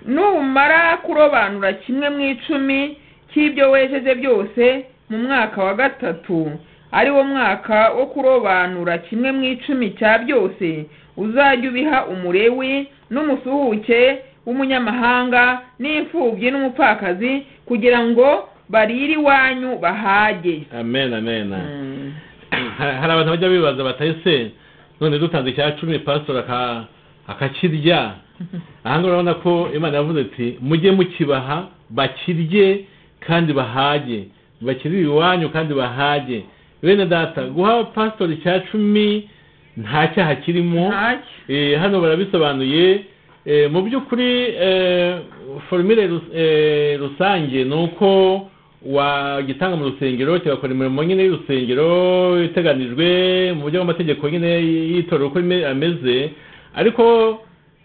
numara kurobanura kimwe mu icumi cy'ibyo wejeje byose mu mwaka wa gatatu ari wo mwaka wo kurobanura kimwe mu icumi cya byose uzajya ubiha umurewi n'umusuhuke w'umunyamahanga n'imfubyi n'umupfakazi kugira ngo barire iwanyu bahage amen amen Mm. Ha- hari abantu bajya bibaza batayise none dutanze icya cumi pasitori aka- akakirya ahangaha urabona ko imana yavuze ati mujye mukibaha bakirye kandi bahage bakirire iwanyu kandi bahage bene data guha pasitori icya cumi nta cyaha kirimo Ntacyo. Eh, hano barabisobanuye Eh, mu by'ukuri eh, formule rus- eh, rusange ni uko wagitanga mu rusengero kigakora imirimo nyine y'urusengero iteganijwe mu buryo bw'amategeko nyine y'itorero uko ime- ameze ariko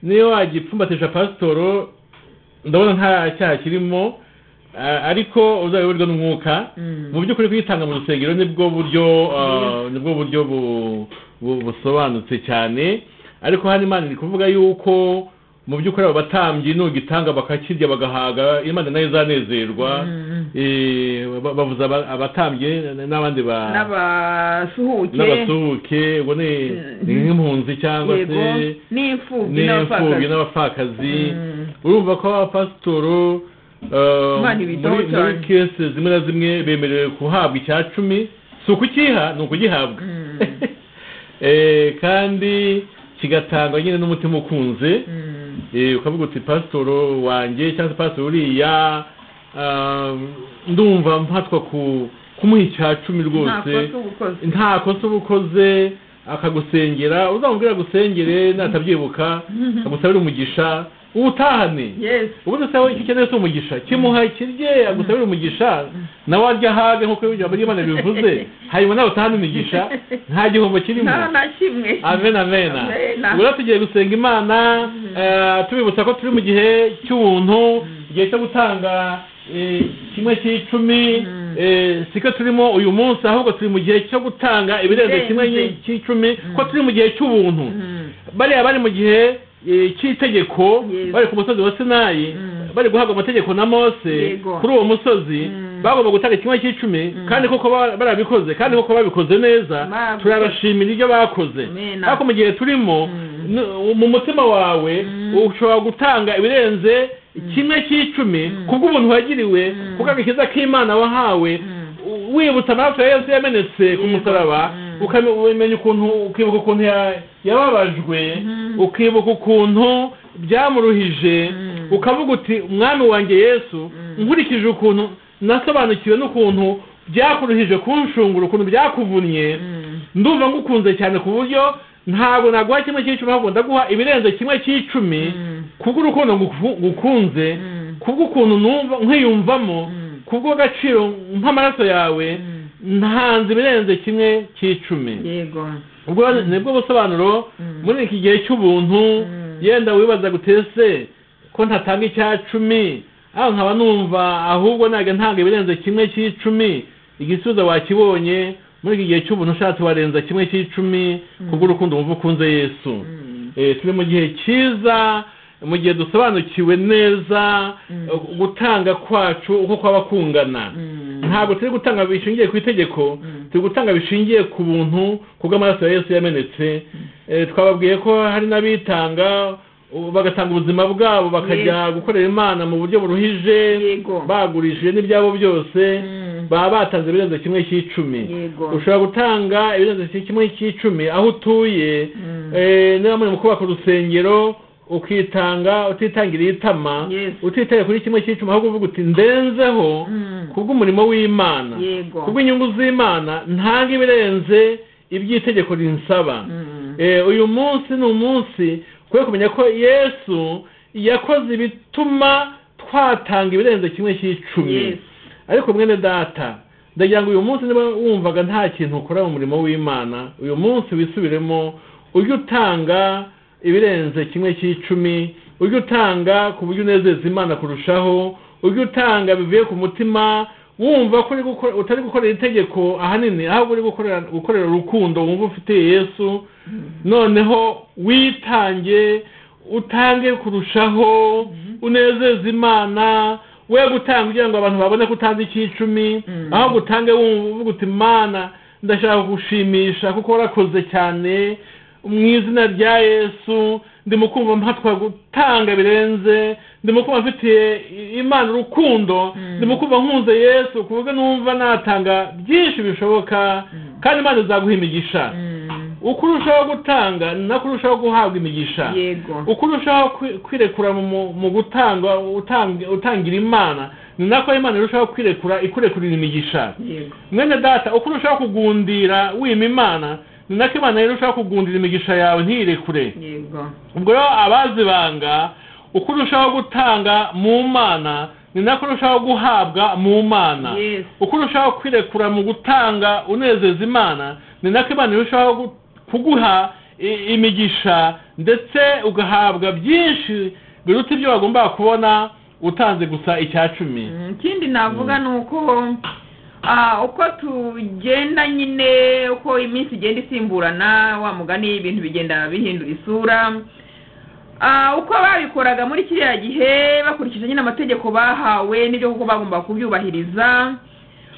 niyo wagipfumbatisha pasitoro ndabona nta cyaha kirimo ah, ariko uzabiyoborwa n'umwuka Mm. mu by'ukuri kuyitanga mu rusengero nibwo buryo ah, nibwo buryo bu- bu- busobanutse cyane ariko hano imana iri kuvuga yuko mu by'ukuri abo batambyi nugitanga bakakirya bagahaga imana nayo izanezerwa Mm. Eh, ba- bavuze aba- abatambyi n'abandi ba n'abasuhuke n'abasuhuke ubwo ni ni nk'impunzi cyangwa yego se n'imfubyi n'imfubyi n'abapfakazi n'abapfakazi Mm. urumva ko abapasitoro eh, Imana muri ibitaho muri cyane. kese zimwe na zimwe bemerewe kuhabwa icya cumi si ukukiha ni ukugihabwa Mm. Eh, kandi kigatangwa nyine n'umutima ukunze Mm. Eh, ukavuga uti pasitoro wanjye cyangwa se pasitoro uriya ah, ndumva mpatwa ku kumuha icya cumi rwose nta kosa uba ukoze. nta kosa uba ukoze akagusengera uzamubwira agusengere natabyibuka agusabira umugisha utahane yes ubundi se wowe icyo ukeneye si umugisha kimuha ikirye agusabire umugisha nawe arya ahage nk'uko ijambo ry'imana bivuze hanyuma nawe utahane imigisha nta gihombo kirimo nta na kimwe amen amen Amen. ubwo rero tugiye gusenga imana eh, tubibutsa ko turi mu gihe cy'ubuntu igihe cyo gutanga eh, kimwe cy'icumi Mm. eh, siko turimo uyu munsi ahubwo turi mu gihe cyo gutanga ibirenze Ibirenze. kimwe cy'icumi ko turi mu gihe cy'ubuntu Mm. bariya bari mu gihe eh, cy'itegeko Yes. bari ku musozi wa sinayi Mm. bari guhabwa amategeko na mose Yego. kuri uwo musozi Mm. bagomba gutanga kimwe cy'icumi kandi koko ba- barabikoze kandi koko babikoze neza Babikoze. turabashimira ibyo bakoze Amen. ariko mu gihe turimo Mm. n- mu mutima wawe ushobora gutanga ibirenze kimwe cy'icumi kubw'ubuntu wagiriwe kubwo agakiza k'imana wahawe Mm. u- wibutsa amaraso ya yesu yamenetse ku musaraba Mm. ukame- umenya ukuntu ukibuka ukuntu ya- yababajwe Mhm. ukibuka ukuntu byamuruhije Mm. ukavuga uti umwami wanjye yesu nkurikije ukuntu nasobanukiwe n'ukuntu byakuruhije kunshungura ukuntu byakuvunnye Mm. ndumva ngukunze cyane ku buryo ntabwo naguha kimwe cy'icumi ahubwo ndaguha ibirenze kimwe cy'icumi Mm. kubw'urukundo nguku- ngukunze Mm. kubw'ukuntu numva nkwiyumvamo Mm. kubw'agaciro nk'amaraso yawe Mm. ntanze ibirenze kimwe cy'icumi yego ubwo nibwo busobanuro Mm. muri iki gihe cy'ubuntu Mm. yenda wibaza gutese ko ntatanga icya cumi aho nkaba numva ahubwo ntabwo ntanga ibirenze kimwe cy'icumi igisubizo wakibonye muri iki gihe cy'ubuntu ushatse warenza kimwe cy'icumi kubw'urukundo wumva ukunze yesu Mm. Eh, turi mu gihe cyiza mu gihe dusobanukiwe neza Mm. eh, gutanga kwacu uko kwaba kungana Mm. ntabwo turi gutanga bishingiye ku itegeko Mm. turi gutanga bishingiye ku buntu ku bw'amaraso ya yesu yamenetse Eh, twababwiye ko hari n'abitanga u- bagatanga ubuzima bwabo bakajya gukorera imana mu buryo buruhije Yego. bagurishije n'ibyabo byose Mm. baba batanze ibirenze kimwe cy'icumi Yego. ushobora gutanga ibirenze kimwe cy'icumi aho utuye Mm. eh, niba muri mu kubaka urusengero ukitanga utitangiriye itama Yes. utitaye kuri kimwe cy'icumi ahubwo uvuga uti ndenzeho Mm. kubw'umurimo w'imana Yego. kubw'inyungu z'imana ntange ibirenze iby'itegeko rinsaba Mm. Eh, uyu munsi ni umunsi kubera kumenya ko yesu yakoze ibituma twatanga ibirenze kimwe cy'icumi Yes. ariko mwene data ndagira ngo uyu munsi niba wumvaga nta kintu ukora mu murimo w'imana uyu munsi wisubiremo ujye utanga ibirenze kimwe cy'icumi ujye utanga ku buryo unezeza imana kurushaho ujye utanga bivuye ku mutima wumva ko uri gukora- utari gukorera itegeko ahanini ahubwo uri gukorera gukorera urukundo wumva ufitiye yesu noneho witange utange kurushaho unezeza imana we gutanga kugira ngo abantu babone ko utanze icy'icumi Mm. aho gutange wumva uvuga uti imana ndashaka gushimisha kuko warakoze cyane mu izina rya yesu ndimo kumva mpatwa gutanga birenze ndimo kumva mfitiye imana urukundo Mm. ndimo kumva nkunze yesu kuvuga numva natanga byinshi bishoboka kandi imana izaguha imigisha Mm. uko urushaho gutanga ni nako urushaho guhabwa imigisha Yego. uko urushaho kwi- kwirekura mu- mu- mu gutanga utang- utangira imana ni nako imana irushaho kwirekura ikurekurira imigisha Yego. mwene data uko urushaho kugundira wima imana ni nako imana irushaho kugundira imigisha yawe ntiyirekure Yego. ubwo rero abazibanga uko urushaho gutanga mu mana ni nako urushaho guhabwa mu mana Yes. uko urushaho kwirekura mu gutanga unezeza imana ni nako imana irushaho gu- kuguha i- imigisha ndetse ugahabwa byinshi biruta ibyo wagombaga kubona utanze gusa icya cumi Mm, ikindi navuga ni uko ah, uko tugenda nyine uko iminsi igenda isimburana wa mugani ibintu bigenda bihindura isura Ah, uko babikoraga muri kiriya gihe bakurikije nyine amategeko bahawe n'ibyo koko bagomba kubyubahiriza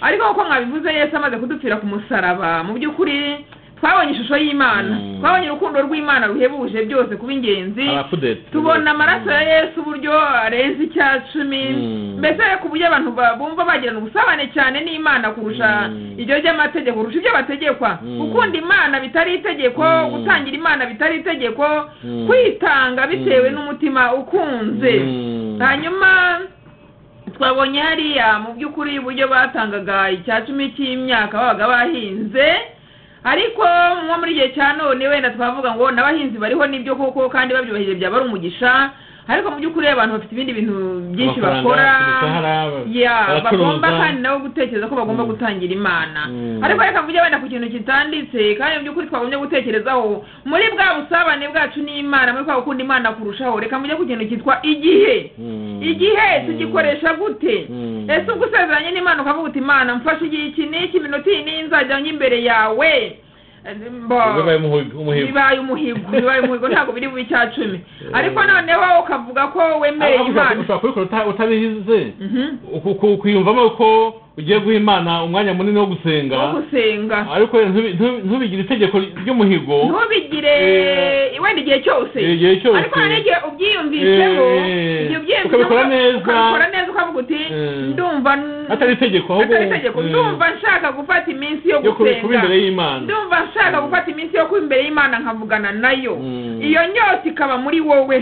ariko nk'uko mwabivuze yesu amaze kudupfira ku musaraba mu by'ukuri twabonye ishusho y'imana Mm. twabonye urukundo rw'imana ruhebuje byose kuba ingenzi abakudete tubona amaraso ya yesu uburyo arenze icya cumi Mm. mbese ku buryo abantu ba- bumva bagirana ubusabane cyane n'imana kurusha Mm. iryo ry'amategeko kurusha ibyo bategekwa Mm. gukunda imana bitari itegeko Mm. gutangira imana bitari itegeko Mm. kwitanga bitewe Mm. n'umutima ukunze Mm. hanyuma twabonye hariya mu by'ukuri uburyo batangaga icya cumi cy'imyaka babaga bahinze ariko nko muri igihe cya none wenda twavuga ngo n'abahinzi bariho n'ibyo koko kandi babyubahirije byaba ari umugisha ariko mu by'ukuri abantu bafite ibindi bintu byinshi Amafaranga, bakora imishahara, ya baracuruza. bagomba kandi nabo gutekereza ko bagomba Mm. gutangira imana Mm. ariko reka mvuge wenda ku kintu kitanditse kandi mu by'ukuri twagombye gutekerezaho muri bwa busabane bwacu n'imana muri kwa gukunda imana kurushaho reka mvuge ku kintu cyitwa igihe Mm. igihe tugikoresha gute Mm. ese ubwo usezeranye n'imana ukavuga uti imana mfashe igihe iki n'iki iminota iyi n'iyi nzajya njya imbere yawe Mbo, bibaye umuhigo umuhigo. bibaye umuhigo bibaye umuhigo ntabwo biri bube icya cumi ariko noneho ukavuga ko wemereye Ahubwo ushobora- imana ushobora kubikora uta- utabihize Mhm. Uku- ku- kwiyumvamo ko ugiye guha imana umwanya munini wo gusenga wo gusenga ariko ntubi- ntubi- ntubigire itegeko ry'umuhigo ntubigire Eh, wenda igihe cyose igihe cyose. ariko hari n'igihe ubyiyumvisemo Eh, igihe ubyiyumvisemo ukabikora neza. ukabikora neza ukavuga uti Eh. ndumva n- atari itegeko ahubwo atari itegeko eh, ndumva nshaka gufata iminsi yo yo kubi- kuba gusenga imbere y'imana ndumva nshaka gufata iminsi yo kuba imbere y'imana nkavugana nayo Mm. iyo nyota ikaba muri wowe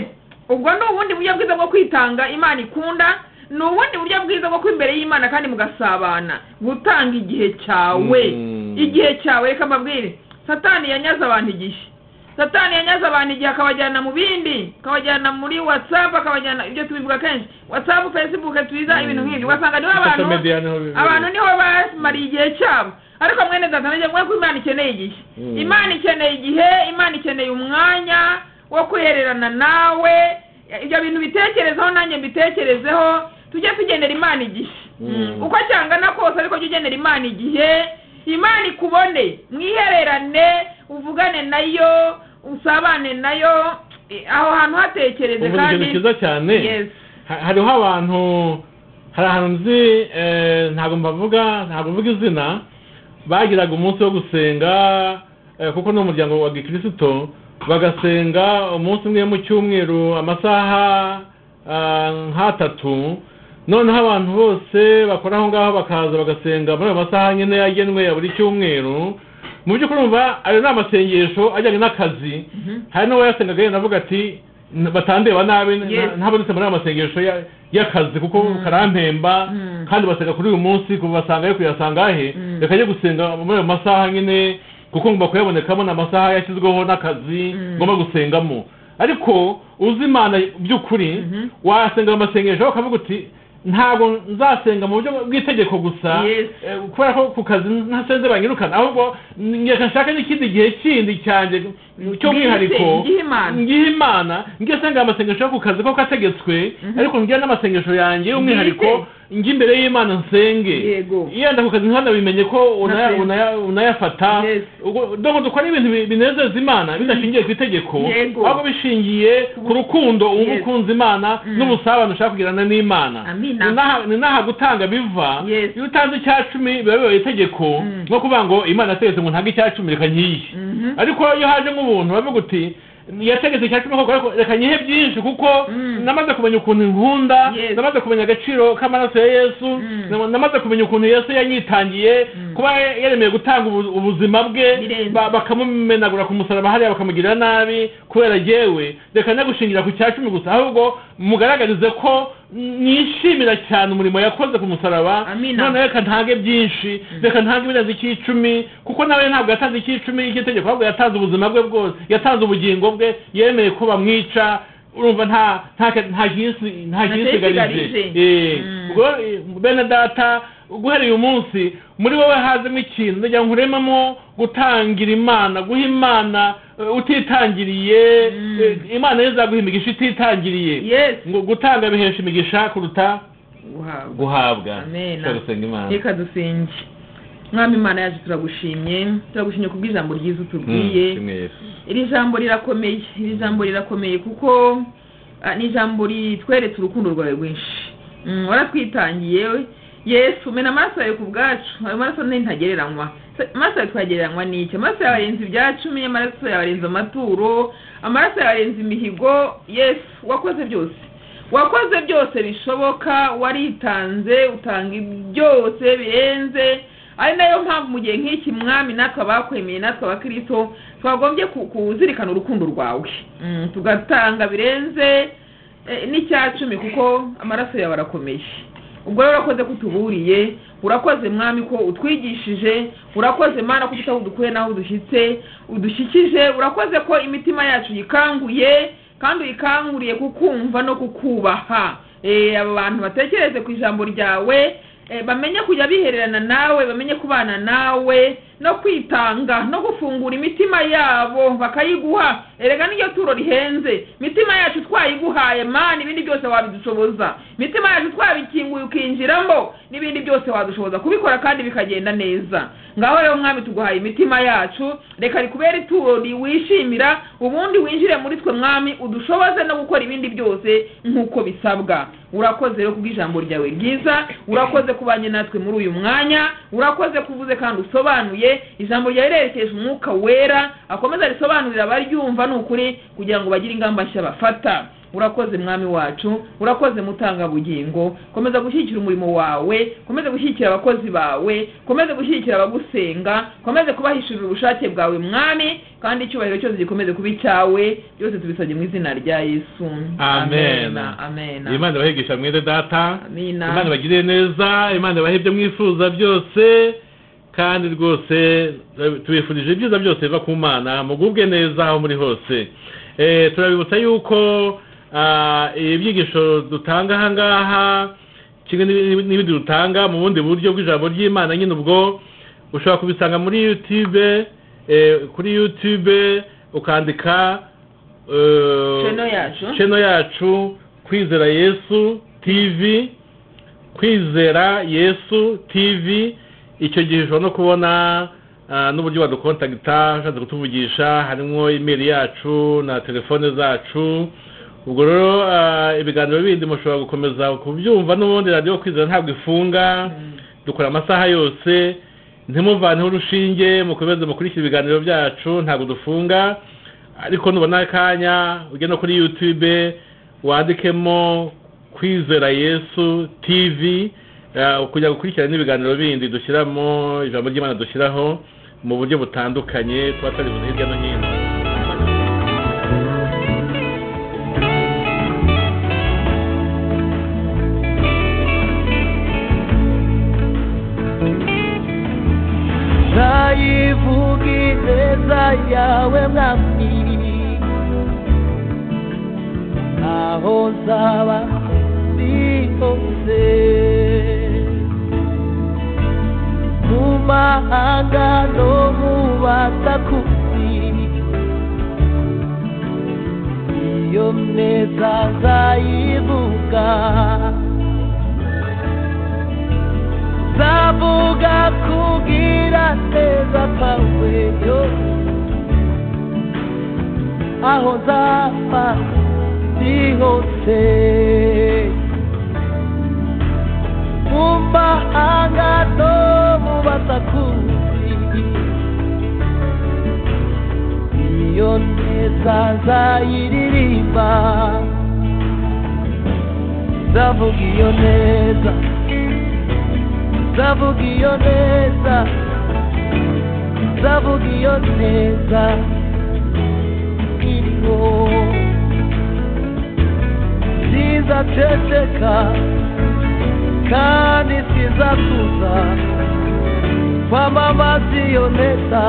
ubwo ni ubundi buryo bwiza bwo kwitanga imana ikunda ni ubundi buryo bwiza bwo kuba imbere y'imana kandi mugasabana gutanga igihe cyawe Mm. igihe cyawe reka mbabwire satani yanyaze abantu igihe satani yanyaze abantu igihe akabajyana mu bindi akabajyana muri watsapu akabajyana ibyo tubivuga kenshi watsapu fesibuke twiza ibintu nk'ibyo ugasanga niho abantu Social media niho bibera. abantu niho bamariye igihe cyabo ariko mwene data mwene mwe ko imana ikeneye igihe Mm. imana ikeneye igihe imana ikeneye umwanya wo kwihererana nawe ibyo bintu bitekerezeho nanjye mbitekerezeho tujye tugenera imana igihe Mm. uko cyangana kose ariko jya ugenera imana igihe imana ikubone mwihererane uvugane nayo usabane nayo eh, aho hantu hatekereze ubu ni kandi ikintu cyiza cyane Yes. Ha- hariho abantu hari ahantu nzi eh, ntabwo mbavuga ntabwo mvuga izina bagiraga umunsi wo gusenga eh, kuko ni umuryango wa gikristo bagasenga umunsi umwe mu cyumweru amasaha ah, nk'atatu noneho abantu bose bakora aho ngaho bakaza bagasenga muri ayo masaha nyine yagenwe ya buri cyumweru mu by'ukuri umva ayo ni amasengesho ajyanye n'akazi hari n'uwo yasengaga yenda avuga ati "N- batandeba nabi na- Yes. ntabonetse muri ayo masengesho ya- y'akazi kuko Mm. karampemba Mm. kandi basenga kuri uyu munsi kuva basanga yo kuyasanga he Mm. reka ajye gusenga muri ayo masaha nyine kuko ngomba kuyabonekamo ni amasaha yashyizweho n'akazi Mm. ngomba gusengamo ariko uzi imana by'ukuri Mhm. wasenga mu masengesho ukavuga uti ntabwo nzasenga mu buryo bw'itegeko gusa Yes. Eh, kubera ko ku kazi ntasenze banyirukana ahubwo n- reka nshake n'ikindi gihe kindi cyanjye cy'umwihariko Ngihe Imana. ngihe imana ngiye sengera amasengesho yo ku kazi ko kategetswe Mhm. ariko ngiye n'amasengesho yanjye y'umwihariko njye imbere y'imana nsenge Yego. yenda ku kazi ntanabimenye ko unaya- Ntasenze. unaya- unayafata Yes. ubwo dore dukora ibintu bi- binezeza imana bidashingiye ku itegeko Yego. ahubwo bishingiye ku rukundo uba Yes. ukunze imana Mm. n'ubusabane ushaka kugirana n'imana Amina. Ni n'aha- ni n'aha gutanga biva Yes. iyo utanze icya cumi biba bibaye itegeko Mm. nko kuvuga ngo imana yategetse ngo ntange icya cumi reka nyiye Mhm. ariko iyo haje nk'ubuntu bavuga uti yategetse icya cumi koko ariko reka nyihe byinshi kuko Mm. namaze kumenya ukuntu nkunda Yes. namaze kumenya agaciro k'amaraso ya yesu Mm. nama- namaze kumenya ukuntu yesu yanyitangiye Mm. kuba yaremeye gutanga ubu- ubuzima bwe Birenze. ba- bakamumenagura ku musaraba hariya bakamugirira nabi kubera jyewe reka nagushingira ku cya cumi gusa ahubwo mugaragarize ko nishimira cyane umurimo yakoze ku musaraba Amina. none reka ntange byinshi reka ntange ibirenze icy'icumi kuko nawe ntabwo yatanze icy'icumi cy'itegeko ahubwo yatanze ubuzima bwe bwose yatanze ubugingo bwe yemeye ko bamwica urumva nta nta nta jinsi nta Nta jinsigarije cyisigarije. Mm. ubwo eh, bene data guhera uyu munsi muri wowe hazemo ikintu ndagira ngo nkurememo gutangira imana guha imana eh, utitangiriye Mm. eh, imana yo izaguha imigisha ititangiriye Yes. ngo gutanga bihesha imigisha kuruta Guhabwa. guhabwa Amen. Tujya gusenga imana reka dusenge mwami imana yacu turagushimye turagushimye ku bw'ijambo ryiza utubwiye Mm, shimwe Yesu. iri jambo rirakomeye iri jambo rirakomeye kuko ah, ni ijambo ritweretse urukundo rwawe rwinshi Mm, waratwitangiye yesu mena amaraso yawe ku bwacu ayo maraso ni ntagereranywa Se- amaraso yawe twagereranywa n'iki amaraso yawe arenze ibya cumi amaraso yawe arenze amaturo amaraso yawe arenze imihigo yesu wakoze byose wakoze byose bishoboka waritanze utanga byose birenze ari nayo mpamvu mu gihe nk'iki mwami natwe abakwemeye natwe abakristo twagombye ku- kuzirikana urukundo rwawe Mm, tugatanga birenze eh, n'icya cumi kuko amaraso yawe arakomeye ubwo rero urakoze ko utuburiye urakoze mwami ko utwigishije urakoze mana ko utaho udukuye n'aho udushyitse udushyikije urakoze ko imitima yacu yikanguye kandi uyikanguriye kukumva no kukubaha Eh, aba bantu batekereze ku ijambo ryawe eh, bamenye kujya bihererana nawe bamenye kubana nawe no kwitanga no gufungura imitima yabo bakayiguha erega n'iryo turo rihenze imitima yacu twayiguhaye mani ibindi byose wabidushoboza imitima yacu twabikinguye ukinjiramo n'ibindi byose wadushoboza kubikora kandi bikagenda neza ngaho rero mwami tuguhaye imitima yacu reka rikubere ituro riwishimira ubundi winjire muri twe mwami udushoboze no gukora ibindi byose nk'uko bisabwa urakoze rero kubw'ijambo ryawe ryiza urakoze kubanye natwe muri uyu mwanya urakoze kuvuze kandi usobanuye ijambo ryawe rirerekeje umwuka wera akomeza risobanurira abaryumva ni ukuri kugira ngo bagire ingamba nshya bafata urakoze mwami wacu urakoze mutangabugingo komeza gushyigikira umurimo wawe komeze gushyigikira abakozi bawe komeze gushyigikira abagusenga komeze kubahishurira ubushake bwawe mwami kandi icyubahiro cyose gikomeze kuba icyawe byose tubisabye mu izina rya yesu amen amen imana ibahigisha mwene data Amina. imana ibagirire neza imana ibahe ibyo mwifuza byose kandi rwose tubifurije ibyiza byose biva ku mana mugubwe neza aho muri hose Eh, turabibutsa yuko ah, ibyigisho dutanga aha ngaha kimwe n'ibi- n'ibindi dutanga mu bundi buryo bw'ijambo ry'imana nyine ubwo ushobora kubisanga muri youtube eh, kuri youtube ukandika eh, Channel yacu. channel yacu kwizera yesu tv kwizera yesu tv icyo gihe ushobora no kubona ah, n'uburyo wadukontagita ushatse kutuvugisha harimo imeri yacu na telefone zacu ubwo rero ah, ibiganiro bindi mushobora gukomeza kubyumva n'ubundi radiyo kwizera ntabwo ifunga dukora amasaha yose ntimuvane urushinge mukomeze mukurikire ibiganiro byacu ntabwo dufunga ariko nubona akanya ujye no kuri yutube wandikemo kwizera yesu tivi ah, kujya gukurikirana n'ibiganiro bindi dushyiramo ijambo ry'imana dushyiraho mu buryo butandukanye tuba turi buze hirya no hino nzayivuga ineza yawe mwami aho nzaba ndi hose mu mahanga no mu batakuzi iyo neza nzayivuga zavuga kugira neza kwawe yo aho nzapfa ndi hose mu mahanga no mu basakuzi iyo neza nzayiririmba nzavuga iyo neza zavuga iyo neza zavuga iyo neza iriho nziza ceceka kandi sizakuza kwamamaza iyo neza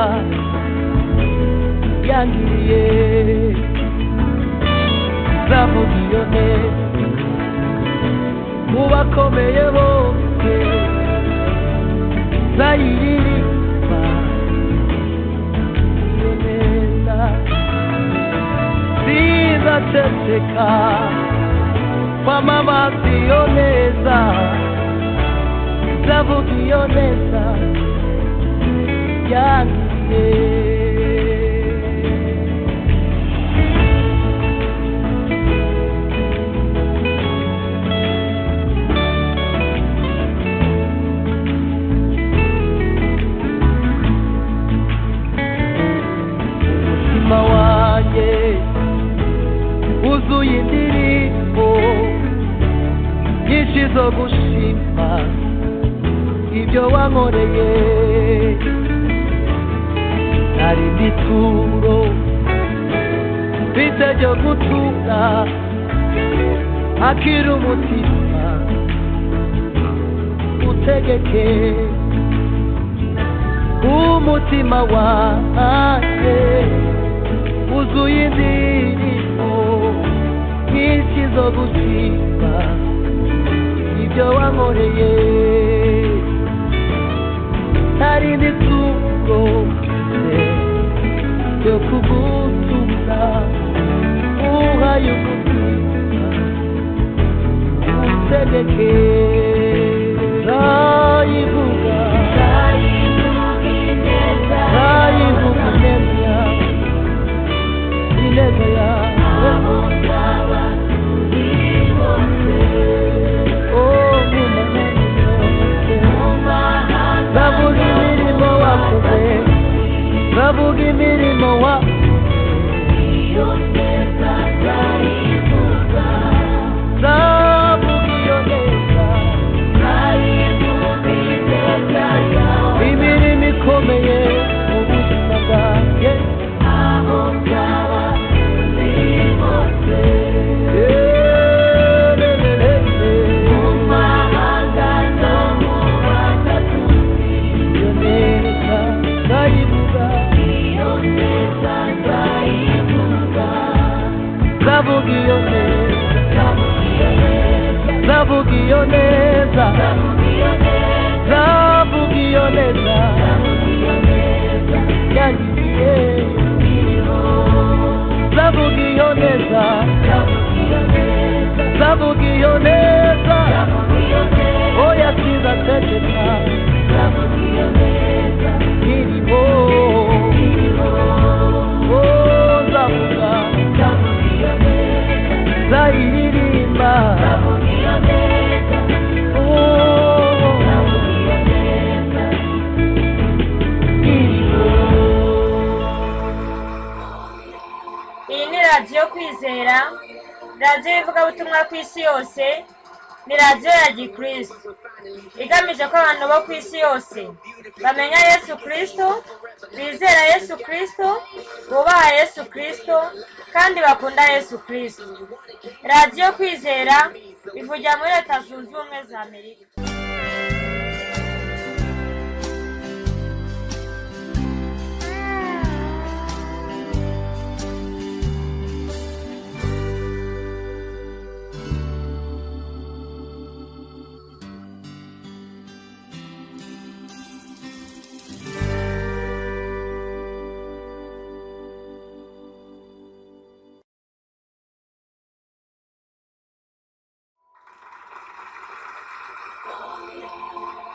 yangiriye zavuga iyo neza mu bakomeye bose zayiririmba iyo neza zizaceceka kwamamaza iyo neza zavuga iyo neza yangiye umutima wanjye wuzuye indirimbo nyinshi zo gushima ibyo wankoreye hari n'ituro mfite ryo gutura akiri umutima utegeke umutima wanjye wuzuye indirimbo nyinshi zo gushima ibyo wankoreye hari n'ituro ryo kugutumira uhaye umutima utegeke nzayivuga nzayivuga ineza yawe ineza yawe Oh, mu mahanga yose. Bavuga imirimo wakoze bavuga imirimo wakoze zavuga iyo neza imirimo ikomeye mu buzima bwanjye iyo neza ndayivuga ndavuga iyo neza ndavuga iyo neza ndavuga iyo neza yangiye ndavuga iyo neza ndavuga iyo neza oya kiza tegeka irimo Oh, ndavuga nzayiririmba Oh, iyi ni radiyo kwizera radiyo y'ivugabutumwa ku isi yose ni radiyo ya gikristo igamije ko abantu bo ku isi yose bamenya yesu kirisito bizera yesu kirisito bubaha yesu kirisito kandi bakunda yesu kirisito radiyo kwizera ivugira muri leta zunze ubumwe za amerika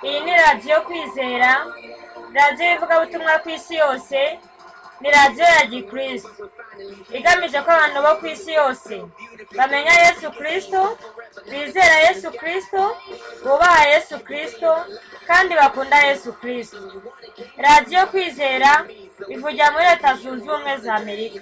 iyi ni radiyo kwizera radiyo y'ivugabutumwa ku isi yose ni radiyo ya gikristo igamije ko abantu bo ku isi yose bamenya yesu kirisito bizera yesu kirisito bubaha yesu kirisito kandi bakunda yesu kirisito radiyo kwizera ivugira muri leta zunze ubumwe za amerika